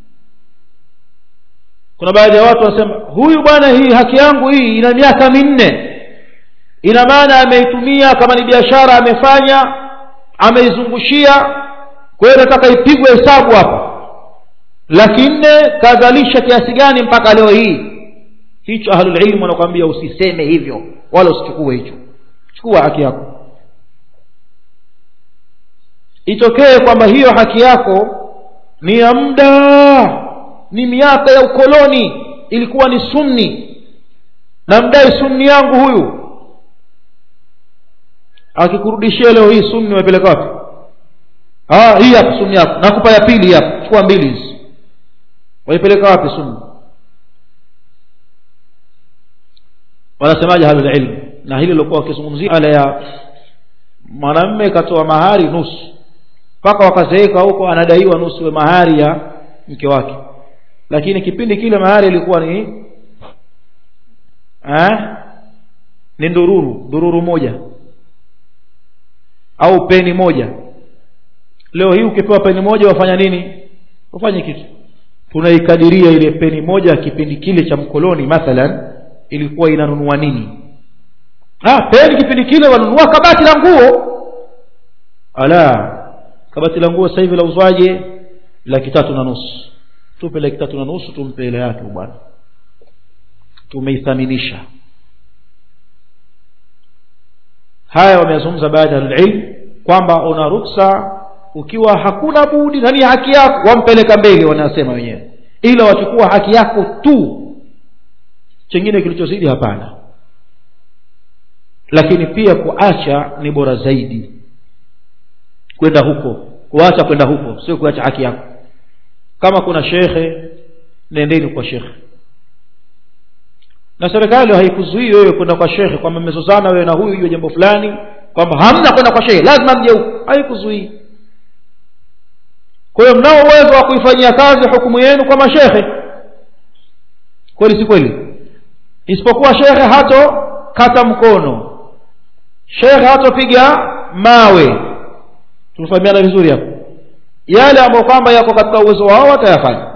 kuna baadhi ya watu wanasema huyu bwana hii haki yangu hii ina miaka minne ina maana ameitumia kama ni biashara amefanya ameizungushia kwa hiyo nataka ipigwe hesabu hapa laki nne kazalisha kiasi gani mpaka leo hii hicho ahlulilmu wanakwambia usiseme hivyo wala usichukue hicho chukua haki yako itokee kwamba hiyo haki yako ni ya muda ni miaka ya ukoloni ilikuwa ni sunni na mdai sunni yangu huyu akikurudishia leo hii sunni umepeleka wapi ah hii hapa sunni yako nakupa ya pili hapa chukua mbili hizi waipeleka wapi sunni wanasemaje halul ilm na hili lilokuwa wakizungumzia ala ya mwanamme katoa mahari nusu mpaka wakazeeka huko anadaiwa nusu ya mahari ya mke wake lakini kipindi kile mahari ilikuwa ni eh ni ndururu ndururu moja au peni moja leo hii ukipewa peni moja wafanya nini wafanye kitu tunaikadiria ile peni moja kipindi kile cha mkoloni mathalan ilikuwa inanunua nini ah peni kipindi kile wanunua kabati la nguo ala kabati la nguo sasa hivi la uzwaje laki tatu na nusu tupe laki tatu na nusu tumpe ile yake bwana tumeithaminisha haya wameyazungumza baadhi ya ilm kwamba una ruksa ukiwa hakuna budi nani haki yako wampeleka mbele wanasema wenyewe ila wachukua haki yako tu chengine kilichozidi hapana lakini pia kuacha ni bora zaidi kwenda huko kuacha kwenda huko sio kuacha haki yako kama kuna shekhe nendeni kwa shekhe na serikali haikuzuii wewe kwenda kwa shekhe kwamba mmezozana wewe na huyu hiyo jambo fulani kwamba hamna kwenda kwa shekhe lazima mje huko haikuzuii kwa hiyo mnao uwezo wa kuifanyia kazi hukumu yenu kwa mashekhe kweli si kweli isipokuwa shekhe hato kata mkono shekhe hatopiga mawe tumefahamiana vizuri hapo yale ambayo kwamba yako katika uwezo wao watayafanya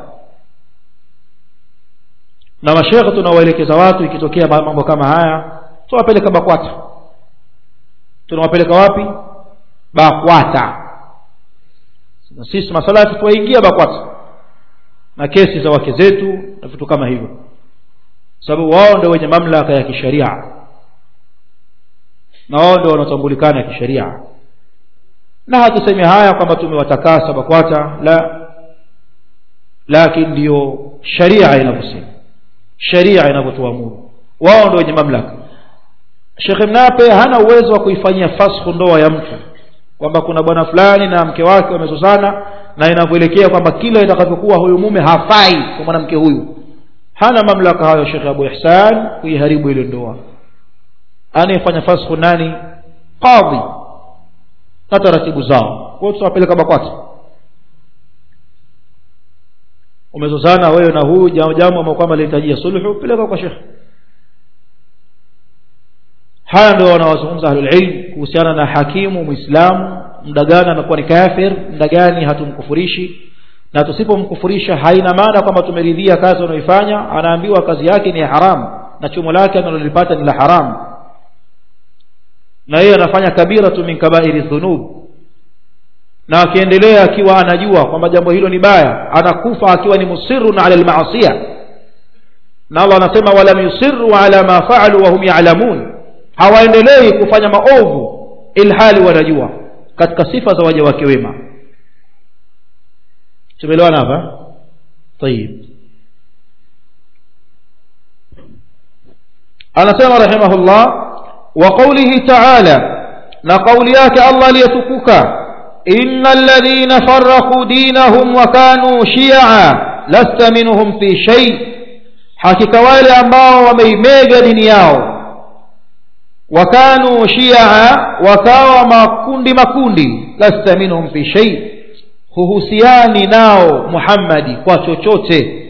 na mashekhe tunawaelekeza watu ikitokea mambo kama haya tunawapeleka bakwata tunawapeleka wapi bakwata na sisi masalafi tuwaingia bakwata na kesi za wake zetu na vitu kama hivyo sababu wao ndio wenye mamlaka ya kisheria na wao ndio wanaotambulikana kisheria na hatusemi haya kwamba tumewatakasa bakwata la lakini ndio sharia inavyosema sharia inavyotuamuru wao ndio wenye mamlaka shekhe mnape hana uwezo wa kuifanyia fashu ndoa ya mtu kwamba kuna bwana fulani na mke wake wamezozana na inavyoelekea kwamba kila itakavyokuwa huyu mume hafai kwa mwanamke huyu hana mamlaka hayo shekhe abu ihsan kuiharibu ile ndoa anayefanya fashu nani qadhi na taratibu zao kwao tutawapeleka bakwata umezozana wewe na huyu jambo ambalo kwamba linahitajia sulhu peleka kwa shekhe haya ndio wanawazungumza ahlulilm kuhusiana na hakimu mwislamu muda gani anakuwa ni kafir muda gani hatumkufurishi na tusipomkufurisha haina maana kwamba tumeridhia kazi anayoifanya anaambiwa kazi yake ni ya haramu na chumo lake analolipata ni la haramu na yeye anafanya kabiratu min kabairi dhunub na akiendelea akiwa anajua kwamba jambo hilo ni baya anakufa akiwa ni musirun ala almaasiya na Allah anasema walam yusirru ala ma faalu wa hum ya'lamun hawaendelei kufanya maovu ilhali wanajua katika sifa za waja wake wema tumeelewana hapa طيب anasema rahimahullah wa qawlihi ta'ala na kauli yake Allah aliyetukuka innal ladhina farraqu dinahum wa kanu shi'a lasta minhum fi shay hakika wale ambao wameimega dini yao wakanu shia wakawa makundi makundi lasta minhum fi shay huhusiani nao muhammadi kwa chochote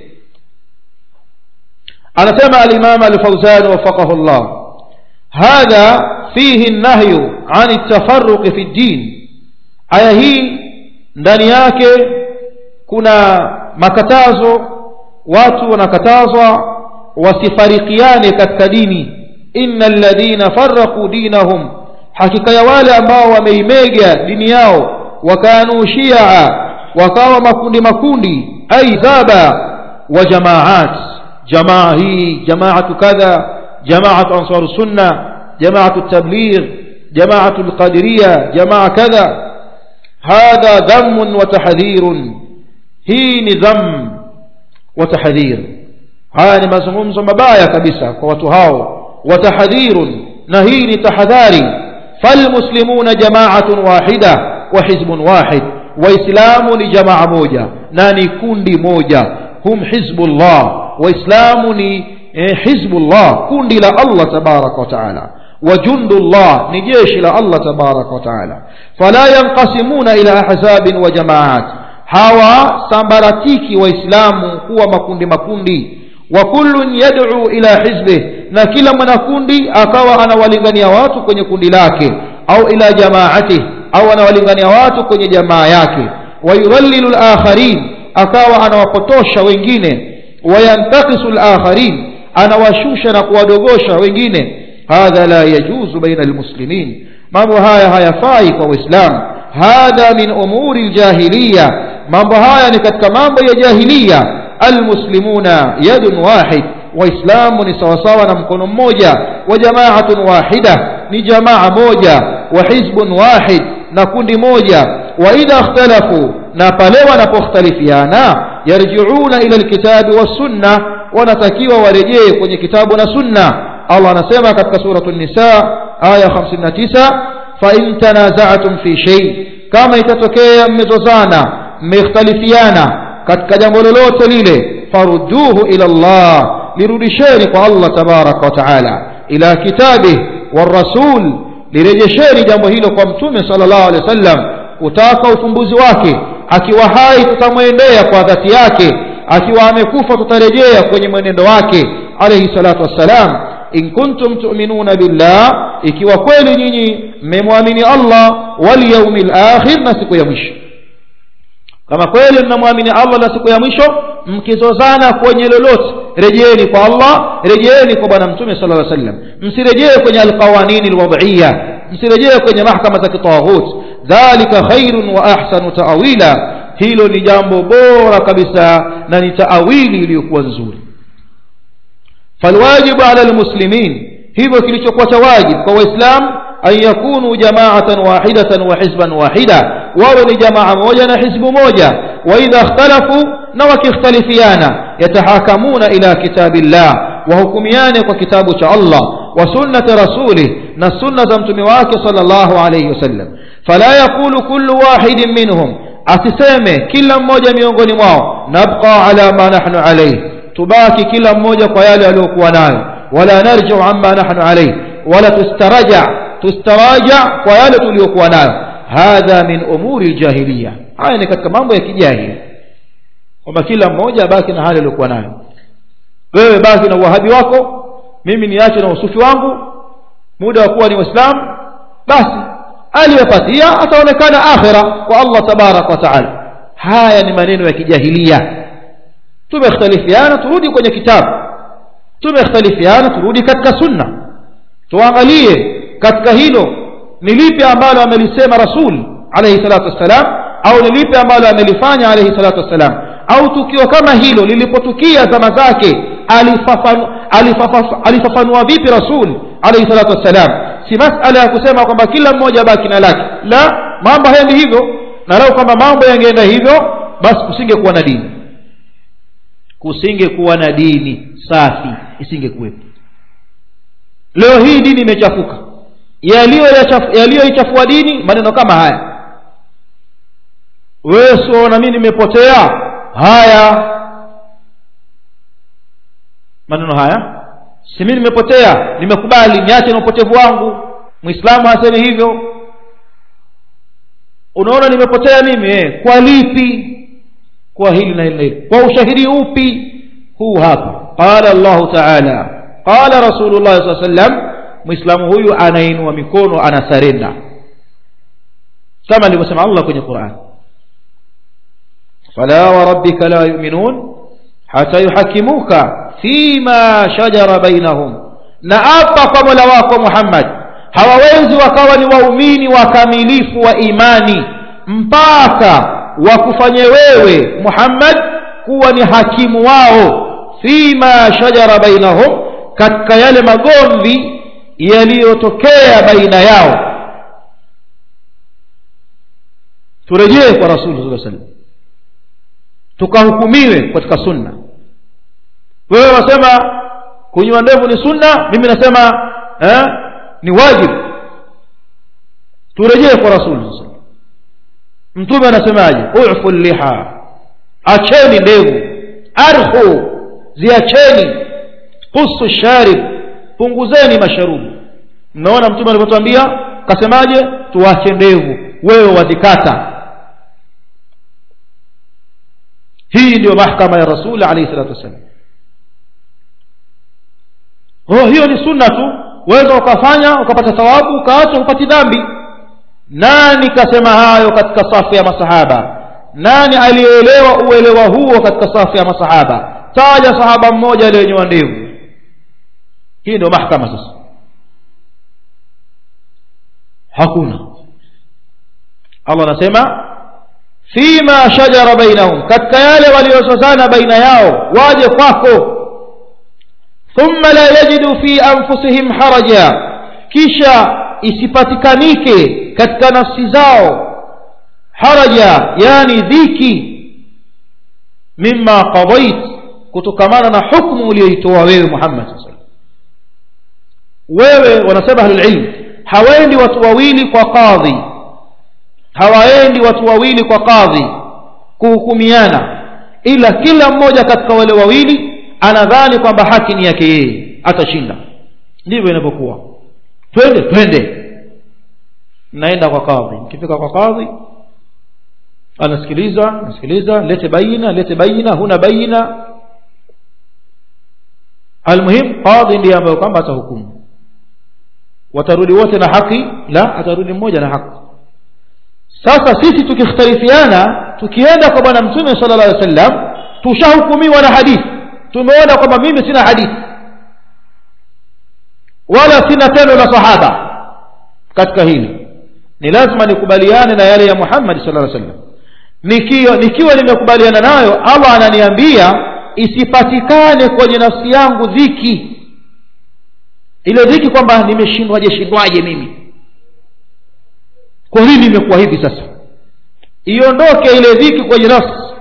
anasema alimam alfauzan wafaqahu llah hadha fihi nahyu an ltafaruqi fi ddin aya hii ndani yake kuna makatazo watu wanakatazwa wasifarikiane katika dini inna alladhina farraqu dinahum hakika ya wale ambao wameimega dini yao wakanu shia wakawa makundi makundi aidhaba wa jamaat jamaa hii jamaatu kadha jamaatu ansar sunna jamaatu tabligh jamaatu alqadiriya jamaa kadha hadha dhamun wa tahdhirun hii ni dham wa tahdhir haya ni mazungumzo mabaya kabisa kwa watu hao wa tahdhirun na hii ni tahadhari falmuslimuna jamaatun wahida wa hizbun wahid waislamu ni jamaa moja na ni kundi moja hum hizbullah waislamu ni eh, hizbullah kundi la allah tabaraka wa taala وجند الله نجيش إلى الله تبارك وتعالى فلا ينقسمون إلى أحزاب وجماعات hawa sambaratiki waislamu kuwa makundi makundi wa kullun yad'u ila hizbih na kila mwanakundi akawa anawalingania watu kwenye kundi lake au ila jamaatih au anawalingania watu kwenye jamaa yake wayudhallilu al-akharin akawa anawapotosha wengine wayantakisu al-akharin anawashusha na kuwadogosha wengine hadha la yajuzu baina almuslimin mambo haya hayafai kwa waislamu hadha min umuri aljahiliya mambo haya ni katika mambo ya jahiliya almuslimuna yadun wahid waislamu ni sawasawa na mkono mmoja wa jamaatun wahida ni jamaa moja wa hizbun wahid na kundi moja wa idha ikhtalafu na pale wanapokhtalifiana yarjiuna ila alkitabi wassunna wanatakiwa warejee kwenye kitabu na sunna Allah anasema katika suratul nisa aya 59 fa in tanaza'tum fi shay kama itatokea mmezozana mmekhtalifiana katika jambo lolote lile farudduhu ila Allah lirudisheni kwa Allah tabaraka wa taala ila kitabi warasul lirejesheni jambo hilo kwa mtume sallallahu alaihi wasallam kutaka ufumbuzi wake akiwa hai tutamwendea kwa dhati yake akiwa amekufa tutarejea kwenye mwenendo wake alayhi salatu wassalam in kuntum tu'minuna billah ikiwa kweli nyinyi mmemwamini Allah wal yawmil akhir na siku ya mwisho kama kweli mnamwamini Allah na siku ya mwisho mkizozana kwenye lolote rejeeni kwa Allah rejeeni kwa bwana mtume sallallahu alaihi wasallam msirejee kwenye alqawanin alwad'iyya msirejee kwenye mahkama za kitawaghut dhalika khairun wa ahsanu ta'wila hilo ni jambo bora kabisa na ni taawili iliyokuwa nzuri falwajibu ala almuslimin hivyo kilichokuwa cha wajibu kwa waislamu an yakunu jama'atan wahidatan wa hizban wahida wawe ni jamaa moja na hizbu moja wa idha ikhtalafu na wakikhtalifiana yatahakamuna ila kitabillah wahukumiane kwa kitabu cha Allah wa sunnati rasulih na sunna za mtume wake sallallahu alayhi wasallam fala yaqulu kullu wahidin minhum asiseme kila mmoja miongoni mwao nabqa ala ma nahnu alayhi tubaki kila mmoja kwa yale aliyokuwa nayo wala narji'u amma nahnu alayhi wala tustaraja tustaraja kwa yale tuliyokuwa nayo hadha min umuri aljahiliya haya ni katika mambo ya kijahili kwamba kila mmoja baki na hali aliyokuwa nayo wewe baki na uwahabi wako mimi niache na usufi wangu muda wa kuwa ni waislamu basi aliyepatia ataonekana akhira kwa Allah tabarak wa taala haya ni maneno ya kijahilia tumekhtalifiana turudi kwenye kitabu tumekhtalifiana turudi katika sunna tuangalie katika hilo ni lipi ambalo amelisema rasul alayhi salatu wassalam au ni lipi ambalo amelifanya alayhi salatu wassalam au tukio kama hilo lilipotukia zama zake alifafanua alifafanua vipi rasul alayhi salatu wassalam si masala ya kusema kwamba kila mmoja baki na lake la mambo haendi hivyo na lau kwamba mambo yangeenda hivyo basi kusingekuwa na dini kusingekuwa na dini safi isingekuwepo leo hii dini imechafuka yaliyoichafua dini maneno kama haya wewe sio na mimi nimepotea haya maneno haya si mimi nimepotea nimekubali niache na upotevu wangu muislamu aseme hivyo unaona nimepotea mimi eh, kwa lipi kwa hili na hili na hili kwa ushahidi upi huu hapa qala Allah ta'ala qala rasulullah sallallahu alaihi wasallam muislamu huyu anainua mikono anasarenda kama alivyosema Allah kwenye Qur'an fala wa rabbika la yu'minun hata yuhakimuka fima shajara bainahum na hapa kwa Mola wako Muhammad hawawezi wakawa ni waumini wakamilifu wa imani mpaka wakufanye wewe Muhammad kuwa ni hakimu wao fima shajara bainahum katika yale magomvi yaliyotokea baina yao turejee kwa rasuli sallallahu alaihi wasallam tukahukumiwe katika sunna wewe unasema kunyoa ndevu ni sunna mimi nasema eh, ni wajibu turejee kwa rasuli mtume anasemaje ufu liha acheni ndevu arhu ziacheni qusu sharib punguzeni masharubu mnaona mtume alivyotuambia kasemaje tuache ndevu wewe wazikata hii ndio mahkama ya rasuli alayhi salatu wassalam oh hiyo ni sunna tu waweza ukafanya ukapata thawabu ukaacha upati dhambi nani kasema hayo katika safu ya masahaba nani aliyeelewa uelewa huo katika safu ya masahaba taja sahaba mmoja aliyenyoa ndevu hii ndio mahkama sasa hakuna allah anasema fima shajara bainahum katika yale waliosozana baina yao waje kwako thumma la yajidu fi anfusihim haraja kisha isipatikanike katika nafsi zao haraja yani dhiki mima qadait kutokamana na hukmu uliyoitoa wewe muhammad saa wewe wanasema ahlulilm hawaendi watu wawili kwa kadhi hawaendi watu wawili kwa kadhi kuhukumiana ila kila mmoja katika wale wawili anadhani kwamba haki ni yake yeye atashinda ndivyo inavyokuwa twende twende naenda kwa kadhi mkifika kwa kadhi anasikiliza anasikiliza lete baina lete baina huna baina almuhim qadhi ndiye ambayo kwamba atahukumu watarudi wote na haki la atarudi mmoja na haki sasa sisi tukikhtalifiana tukienda kwa bwana mtume sala llah alih wasallam tushahukumiwa na hadithi tumeona kwamba mimi sina hadithi wala sina tendo la sahaba katika hili ni lazima nikubaliane na yale ya muhammadi sala llaw sallam nikiwa, nikiwa nimekubaliana nayo allah ananiambia isipatikane kwenye nafsi yangu dhiki ile dhiki kwamba nimeshindwaje shindwaje mimi kwa nini imekuwa hivi sasa iondoke ile dhiki kwenye nafsi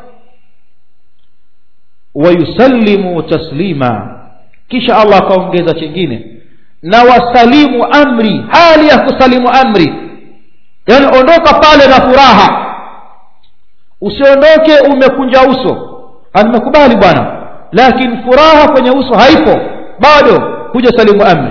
wayusallimu taslima kisha allah akaongeza chingine na wasalimu amri hali ya kusalimu amri yaani ondoka pale na furaha usiondoke umekunja uso nimekubali bwana lakini furaha kwenye uso haipo bado huja salimu amri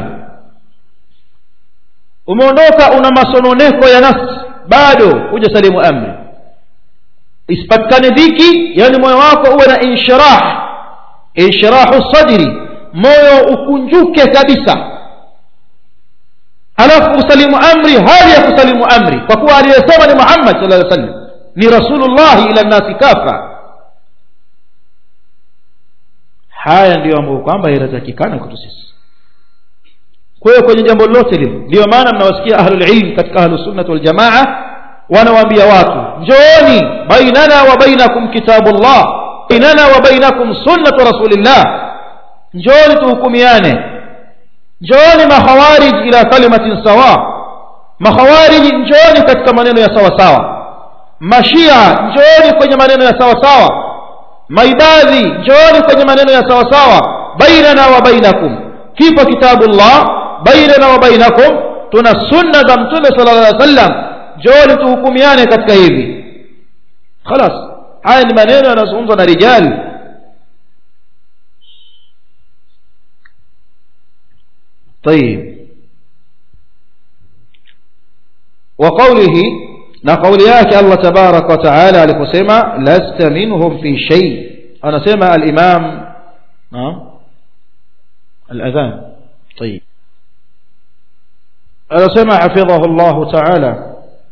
umeondoka una masononeko ya nafsi bado huja salimu amri isipatikane dhiki yani moyo wako uwe na inshirah inshirahu sadri moyo ukunjuke kabisa alafu usalimu amri hali ya kusalimu amri kwa kuwa aliyesema ni muhammad sal llaw sallam ni rasulullahi ila nnasi kafa haya ndiyo ambayo kwamba yanatakikana kwetu sisi kwa hiyo kwenye jambo lolote lile ndiyo maana mnawasikia ahlulilm katika ahlusunnati waljamaa wanawaambia watu njooni bainana wa bainakum kitabullah bainana wa bainakum sunnatu rasulillah njooni tuhukumiane njooni makhawarij ila kalimatin sawa makhawariji njooni katika maneno ya sawa sawa mashia njooni kwenye maneno ya sawa sawa maibadhi njooni kwenye maneno ya sawa sawa bainana wa bainakum kipo kitabullah bainana wa bainakum tuna sunna za mtume sala llah alih wasallam njooni tuhukumiane katika hivi khalas haya ni maneno yanazungumzwa na rijali طيب وقوله na kauli yake Allah tabarak wa taala aliposema lasta minhum fi shay anasema al-imam al-adhan طيب anasema hafidhahu Allah taala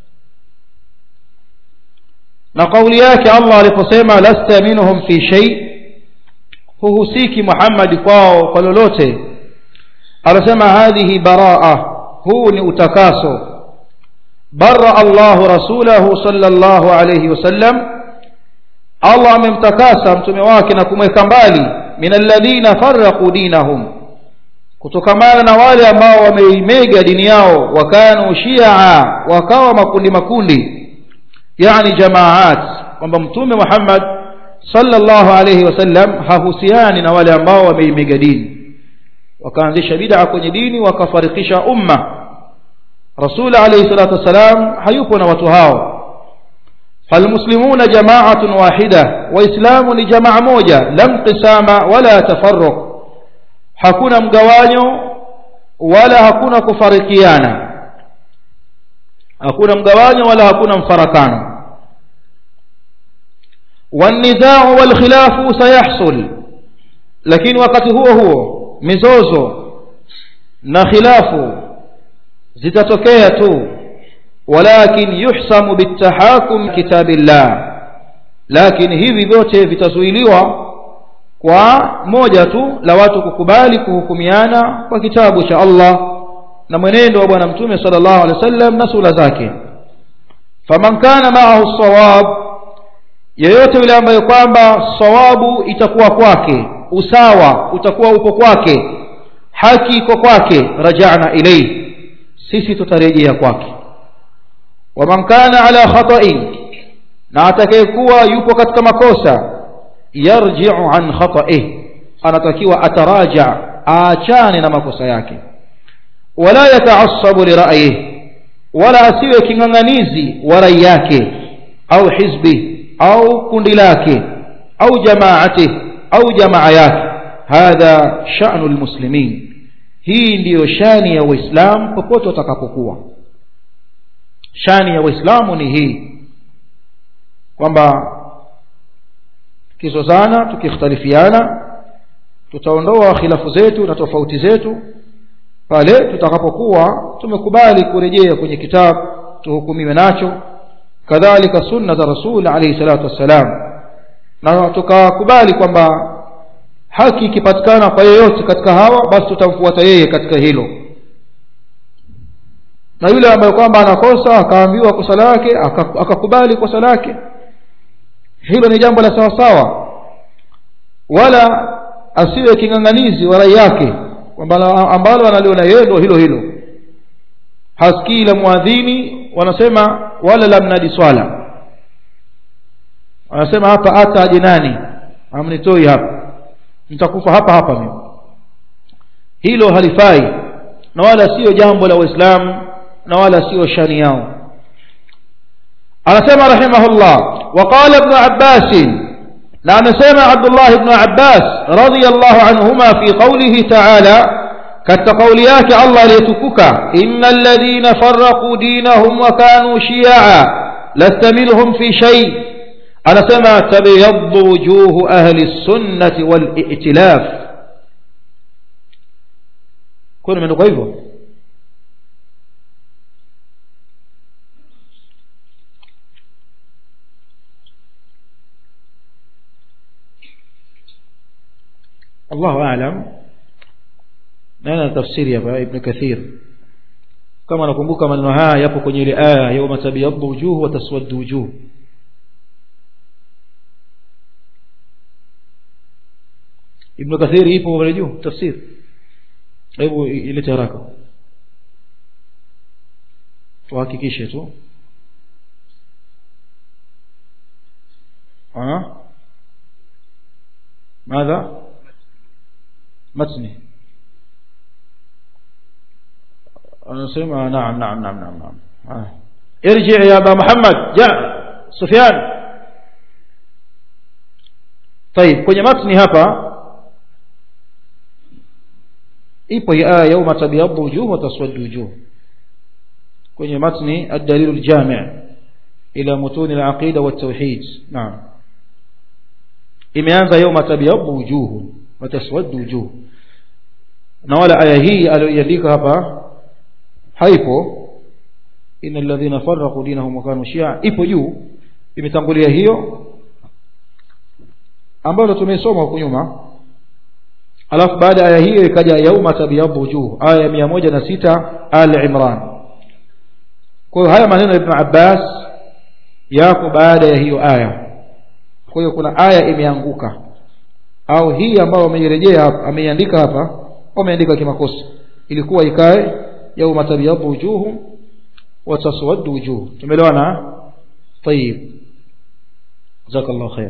na kauli yake Allah aliposema lasta minhum fi shay huhusiki Muhammad kwao kwa lolote anasema hadhihi baraa huu ni utakaso برأ الله رسوله صلى الله عليه وسلم الله amemtakasa mtume wake na kumweka mbali min alladhina farraqu dinahum kutokamana na wale ambao wameimega dini yao wakanu shia wakawa makundi makundi yani jamaat kwamba mtume Muhammad sallallahu alayhi wasallam hahusiani na wale ambao wameimega dini wakaanzisha bid'a kwenye dini wakafarikisha umma rasul alayhi salatu wasalam hayupo na watu hao فالمسلمون جماعة واحدة وإسلام لجماعة موجة لم قسام ولا تفرق hakuna mgawanyo wala hakuna kufarikiana hakuna mgawanyo wala hakuna mfarakano والنزاع والخلاف سيحصل lakini wakati huo huo mizozo na khilafu zitatokea tu walakin yuhsamu bitahakum kitabillah lakini hivi vyote vitazuiliwa kwa moja tu la watu kukubali kuhukumiana kwa kitabu cha Allah na mwenendo wa bwana mtume sallallahu alaihi wasallam na sura zake faman kana ma'ahu sawab yeyote yule ambaye kwamba sawabu itakuwa kwake usawa utakuwa upo kwake haki iko kwake rajana ilayhi sisi tutarejea kwake waman kana ala khata'in na atakayekuwa yupo katika makosa yarji'u an khata'ih anatakiwa ataraja aachane na makosa yake wala yataassabu li ra'yihi wala asiwe king'ang'anizi wa rai yake au hizbi au kundi lake au jamaati au jamaa yake hadha sha'nu almuslimin hii ndiyo shani ya waislamu popote watakapokuwa shani ya waislamu ni hii kwamba tukizozana tukikhtalifiana tutaondoa khilafu zetu na tofauti zetu pale tutakapokuwa tumekubali kurejea kwenye kitabu tuhukumiwe nacho kadhalika sunna za rasul alayhi salatu wassalam na tukakubali kwamba haki ikipatikana kwa yeyote katika hawa basi tutamfuata yeye katika hilo na yule ambaye kwamba anakosa akaambiwa kosa lake akakubali kosa lake hilo ni jambo la sawa sawa wala asiwe king'ang'anizi wa rai yake kwamba ambalo analiona yeye ndio hilo hilo hasikii la muadhini wanasema wala la mnadi swala wanasema hapa hata aje nani amnitoi hapa nitakufa hapa hapa mimi hilo halifai na wala sio jambo la waislamu na wala sio shani yao anasema rahimahullah وقال ابن عباس نعم سمع عبد الله بن عباس رضي الله عنهما في قوله تعالى كالتقوليات الله ليتكك إن الذين فرقوا دينهم وكانوا شيعا لست منهم في شيء أنا سمع تبيض وجوه أهل السنة والائتلاف كون من قيبه الله أعلم nana tafsiri hapa ibn kathir kama nakumbuka maneno haya yapo kwenye ile aya yauma tabyaddu wujuh wa taswaddu wujuh ibn kathir ipo pale juu tafsir hebu ilete haraka tuhakikishe tu ها ماذا متني نسمع نعم نعم نعم نعم نعم آه. ارجع يا أبا محمد جاء سفيان طيب kwenye matni hapa ipo hii aya yauma tabyaddu wujuh wa taswaddu wujuh kwenye matni ad-dalil al-jami' ila mutun al-aqida wa at-tauhid naam imeanza yauma tabyaddu wujuh wa taswaddu wujuh na wala aya hii aliyoiandika hapa haipo inna alladhina farraqu dinahum wa kanu shi'a ipo juu imetangulia hiyo ambayo tumesoma huko nyuma alafu baada ya aya hiyo ikaja yauma tabyaddu wujuh aya ya 106 al imran kwa hiyo haya maneno ya ibn abbas yako baada ya hiyo aya kwa hiyo kuna aya imeanguka au hii ambayo ameirejea hapa ameiandika hapa wameandika kimakosa ilikuwa ikae yauma tabyaddu wujuh wa taswaddu wujuh tumeelewana طيب جزاك الله خير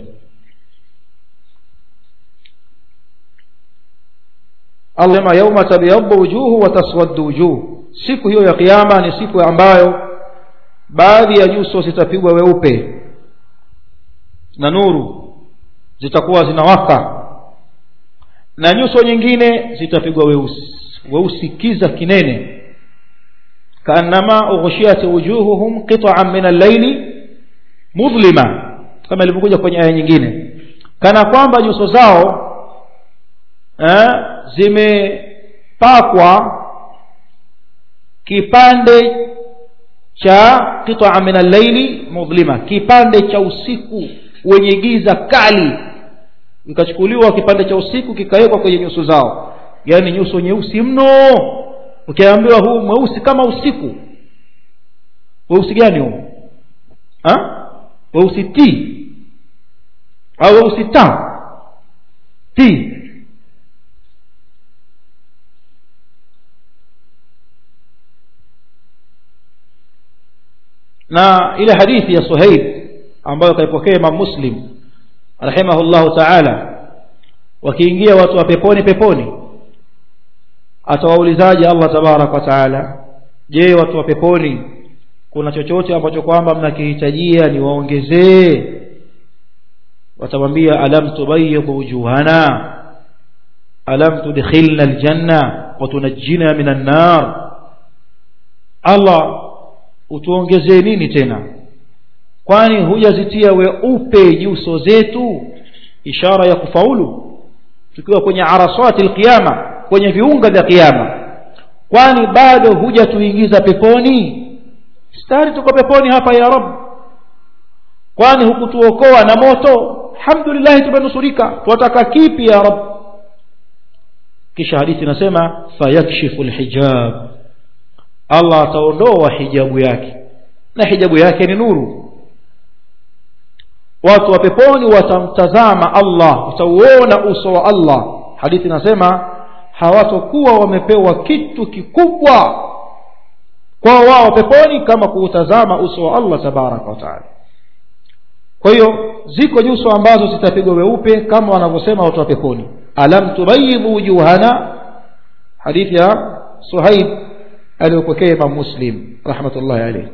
Allah sema yauma tabyaddu wujuhu wa taswaddu wujuh siku hiyo ya kiyama ni siku ambayo baadhi ya nyuso zitapigwa weupe na nuru zitakuwa zinawaka na nyuso nyingine zitapigwa weusi weusi kiza kinene kaannama ughshiyat wujuhuhum qit'an min al-layli mudlima kama ilivyokuja kwenye aya nyingine kana kwamba nyuso zao eh, zimepakwa kipande cha qit'a min al-layli mudlima kipande cha usiku wenye giza kali ikachukuliwa kipande cha usiku kikawekwa kwenye nyuso zao yani nyuso nyeusi mno ukiambiwa huu mweusi kama usiku weusi gani huu ha weusi t au weusi ta t na ile hadithi ya Suhaib ambayo kaipokea Imam Muslim rahimahullahu ta'ala wakiingia watu wa peponi peponi atawaulizaje Allah tabarak wa taala je watu wa peponi kuna chochote ambacho kwamba mnakihitajia niwaongezee watamwambia alam tubayyid wujuhana alam tudkhilna aljanna wa tunajjina minan nar Allah utuongezee nini tena kwani hujazitia weupe nyuso zetu ishara ya kufaulu tukiwa kwenye arasati alqiyama kwenye viunga vya kiyama kwani bado hujatuingiza peponi stari tuko peponi hapa ya rab kwani hukutuokoa na moto alhamdulillah tumenusurika tunataka kipi ya rab kisha hadithi inasema fayakshifu alhijab Allah ataondoa hijabu yake na hijabu yake ni nuru watu wa peponi watamtazama Allah utauona uso wa Allah hadithi inasema hawatokuwa wamepewa kitu kikubwa kwa wao peponi kama kuutazama uso wa Allah tabaraka wa taala kwa hiyo ziko nyuso ambazo zitapigwa weupe kama wanavyosema watu wa peponi alam tubayyidu wujuhana hadithi ya Suhaib aliyopokea Imam Muslim rahmatullahi alayhi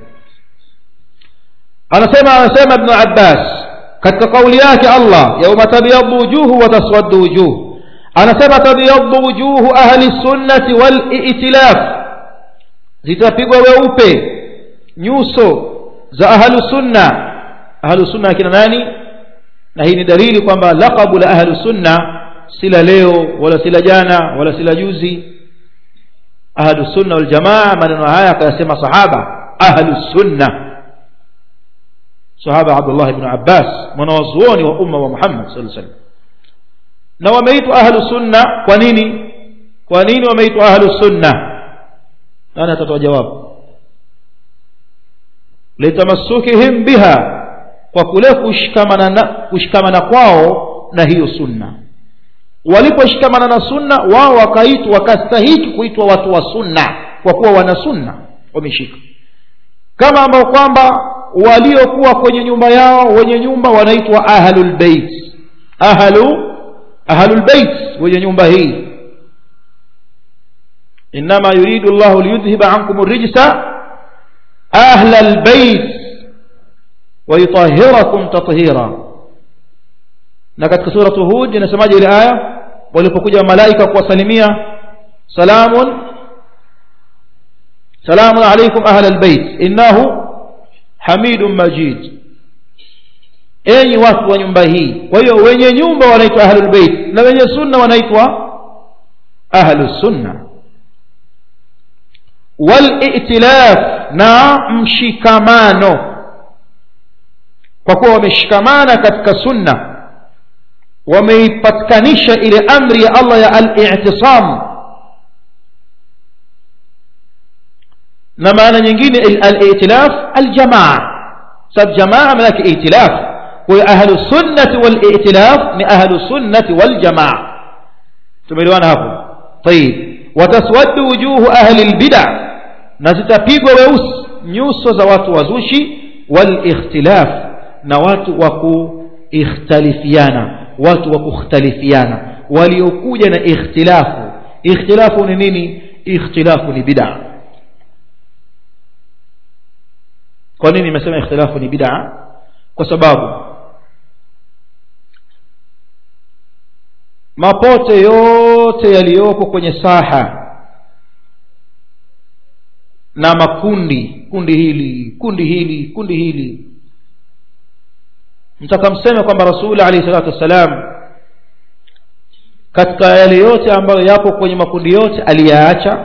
anasema anasema Ibn Abbas katika kauli yake Allah yauma tabyaddu wujuhu wa taswaddu wujuh anasema tabyaddu wujuhu ahli sunnati wal i'tilaf zitapigwa weupe nyuso za ahlu sunna ahlu sunna akina nani na hii ni dalili kwamba laqabu la ahlu sunna sila leo wala sila jana wala sila juzi ahlu sunna wal jamaa maneno haya akayasema sahaba ahlu sunna sahaba Abdullah ibn Abbas mwanawazuoni wa umma wa Muhammad sallallahu alaihi wasallam na wameitwa ahlu sunna kwa nini kwa nini wameitwa ahlu sunna nani atatoa jawabu litamassukihim biha kwa kule kushikamana na kushikamana kwao na hiyo sunna waliposhikamana na sunna wao wakaitwa wakastahiki kuitwa watu wa sunna kwa kuwa wana sunna wameshika kama ambao kwamba waliokuwa kwenye nyumba yao wenye nyumba wanaitwa ahlul bait ahlu ahlul bait wenye nyumba hii انما يريد الله ليذهب عنكم الرجس اهل البيت ويطهركم تطهيرا na katika suratu hud inasemaje ile aya walipokuja malaika kuwasalimia salamun salamun alaykum ahla albayt innahu hamidun majid enyi watu wa nyumba hii kwa hiyo wenye nyumba wanaitwa ahlul bait na wenye sunna wanaitwa ahlus sunna wal-i'tilaf na mshikamano kwa kuwa wameshikamana katika sunna wameipatikanisha ile amri ya Allah ya al-i'tisam na maana nyingine al-i'tilaf al-jamaa sab jamaa maana yake i'tilaf kwa ahlu sunnati wal-i'tilaf ni ahlu sunnati wal-jamaa tumeelewana hapo طيب وتسود وجوه أهل البدع na zitapigwa weusi nyuso za watu wazushi walikhtilaf na watu wa kuikhtalifiana watu wa kukhtalifiana waliokuja na ikhtilafu ikhtilafu ni nini ikhtilafu ni bid'a kwa nini nimesema ikhtilafu ni bid'a kwa sababu mapote yote yaliyopo kwenye saha na makundi kundi hili kundi hili kundi hili mtaka mseme kwamba rasuli alayhi salatu wassalam katika yale yote ambayo yapo kwenye makundi yote aliyaacha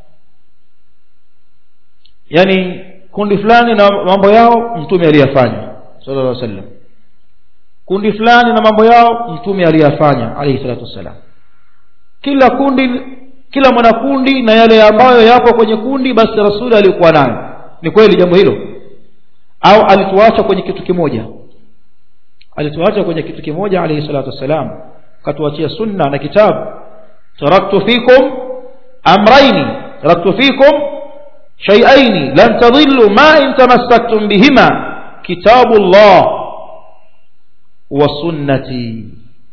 yani kundi fulani na mambo yao mtume aliyafanya sallallahu alaihi wasallam kundi fulani na mambo yao mtume aliyafanya alayhi salatu wassalam kila kundi kila mwanakundi na yale ambayo yapo kwenye kundi basi rasuli alikuwa nayo ni kweli jambo hilo au alituacha kwenye kitu kimoja alituacha kwenye kitu kimoja alayhi salatu wassalam katuachia sunna na kitabu taraktu fikum amraini taraktu fikum shay'aini lan tadhillu ma in tamassaktum bihima kitabu Allah wa sunnati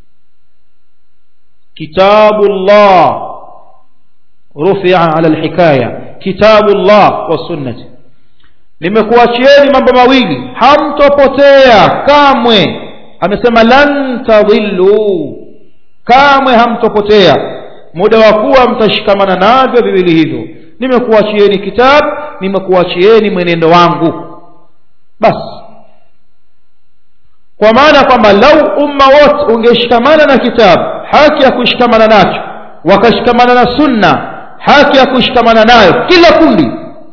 kitabu Allah rufi'a ala alhikaya kitabu Allah wa sunnati nimekuachieni mambo mawili hamtopotea kamwe amesema lan tadhillu kamwe hamtopotea muda wa kuwa mtashikamana navyo viwili hivyo nimekuachieni kitabu nimekuachieni mwenendo wangu basi kwa maana kwamba lau umma wote ungeshikamana na kitabu haki ya kushikamana nacho wakashikamana na sunna haki ya kushikamana nayo kila kundi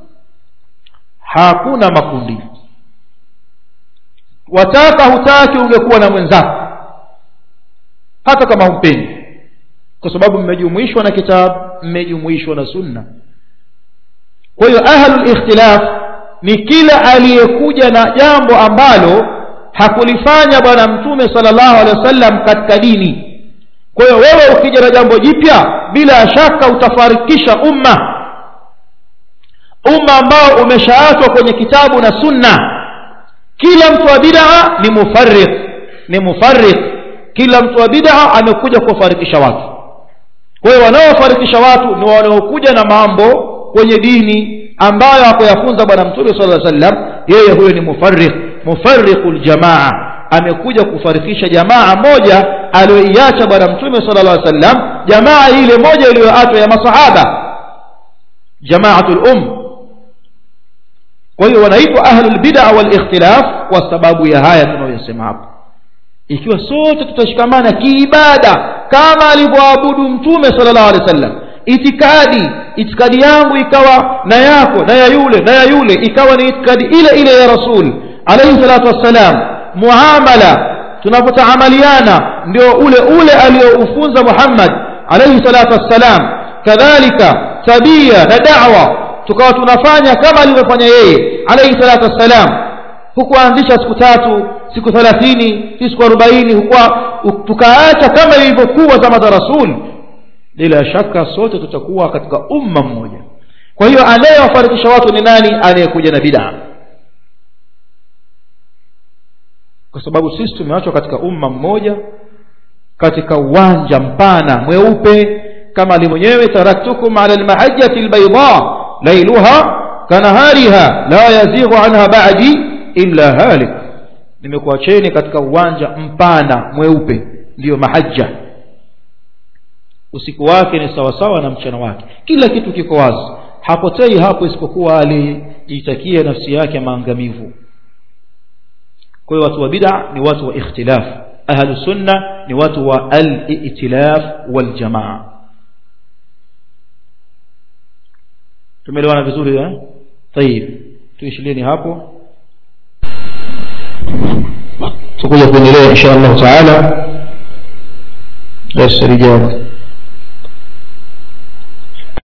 hakuna makundi wataka hutaki ungekuwa na mwenzako hata kama humpendi kwa sababu mmejumuishwa na kitabu mmejumuishwa na sunna kwa hiyo ahlul ikhtilaf ni kila aliyekuja na jambo ambalo hakulifanya bwana mtume sallallahu alaihi wasallam katika dini kwa hiyo wewe ukija na jambo jipya bila shaka utafarikisha umma umma ambao umeshaachwa kwenye kitabu na sunna kila mtu wa bid'a ni mufarriq ni mufarriq kila mtu wa bid'a amekuja kufarikisha watu kwa hiyo wanaofarikisha watu ni wanaokuja na mambo kwenye dini ambayo hakuyafunza bwana mtume sallallahu alaihi wasallam yeye huyo ni mufarriq mufarriqul jamaa amekuja kufarikisha jamaa moja aliyoiacha bwana mtume sallallahu alaihi wasallam jamaa ile moja iliyoachwa ya masahaba jamaatul um kwa hiyo wanaitwa ahlul bid'a wal ikhtilaf kwa sababu ya haya tunayosema hapo ikiwa sote tutashikamana kiibada kama alivyoabudu mtume sallallahu alaihi wasallam itikadi itikadi yangu ikawa na yako na ya yule na ya yule ikawa ni itikadi ile ile ya rasul alayhi salatu wassalam muamala tunapotaamaliana ndio ule ule aliyoufunza Muhammad alayhi salatu wassalam kadhalika tabia na da'wa tukawa tunafanya kama alivyofanya yeye alayhi salatu wassalam hukuanzisha siku tatu siku 30 siku 40 hukuwa tukaacha kama ilivyokuwa zama za rasul bila shaka sote tutakuwa katika umma mmoja kwa hiyo anayewafarikisha watu ni nani anayekuja na bid'a kwa sababu sisi tumeachwa katika umma mmoja katika uwanja mpana mweupe kama ali mwenyewe taraktukum ala almahajjati albayda lailuha kanahariha la yazighu anha ba'di illa halik nimekuacheni katika uwanja mpana mweupe ndiyo mahajja usiku wake ni sawasawa na mchana wake kila kitu kiko wazi hapotei hapo isipokuwa alijitakia nafsi yake maangamivu kwa hiyo watu wa bid'a ni watu wa ikhtilaf ahlu sunna ni watu wa al-i'tilaf wal jamaa tumeelewana vizuri eh طيب tuishilieni hapo tutakuja kuendelea insha Allah taala darasa lijalo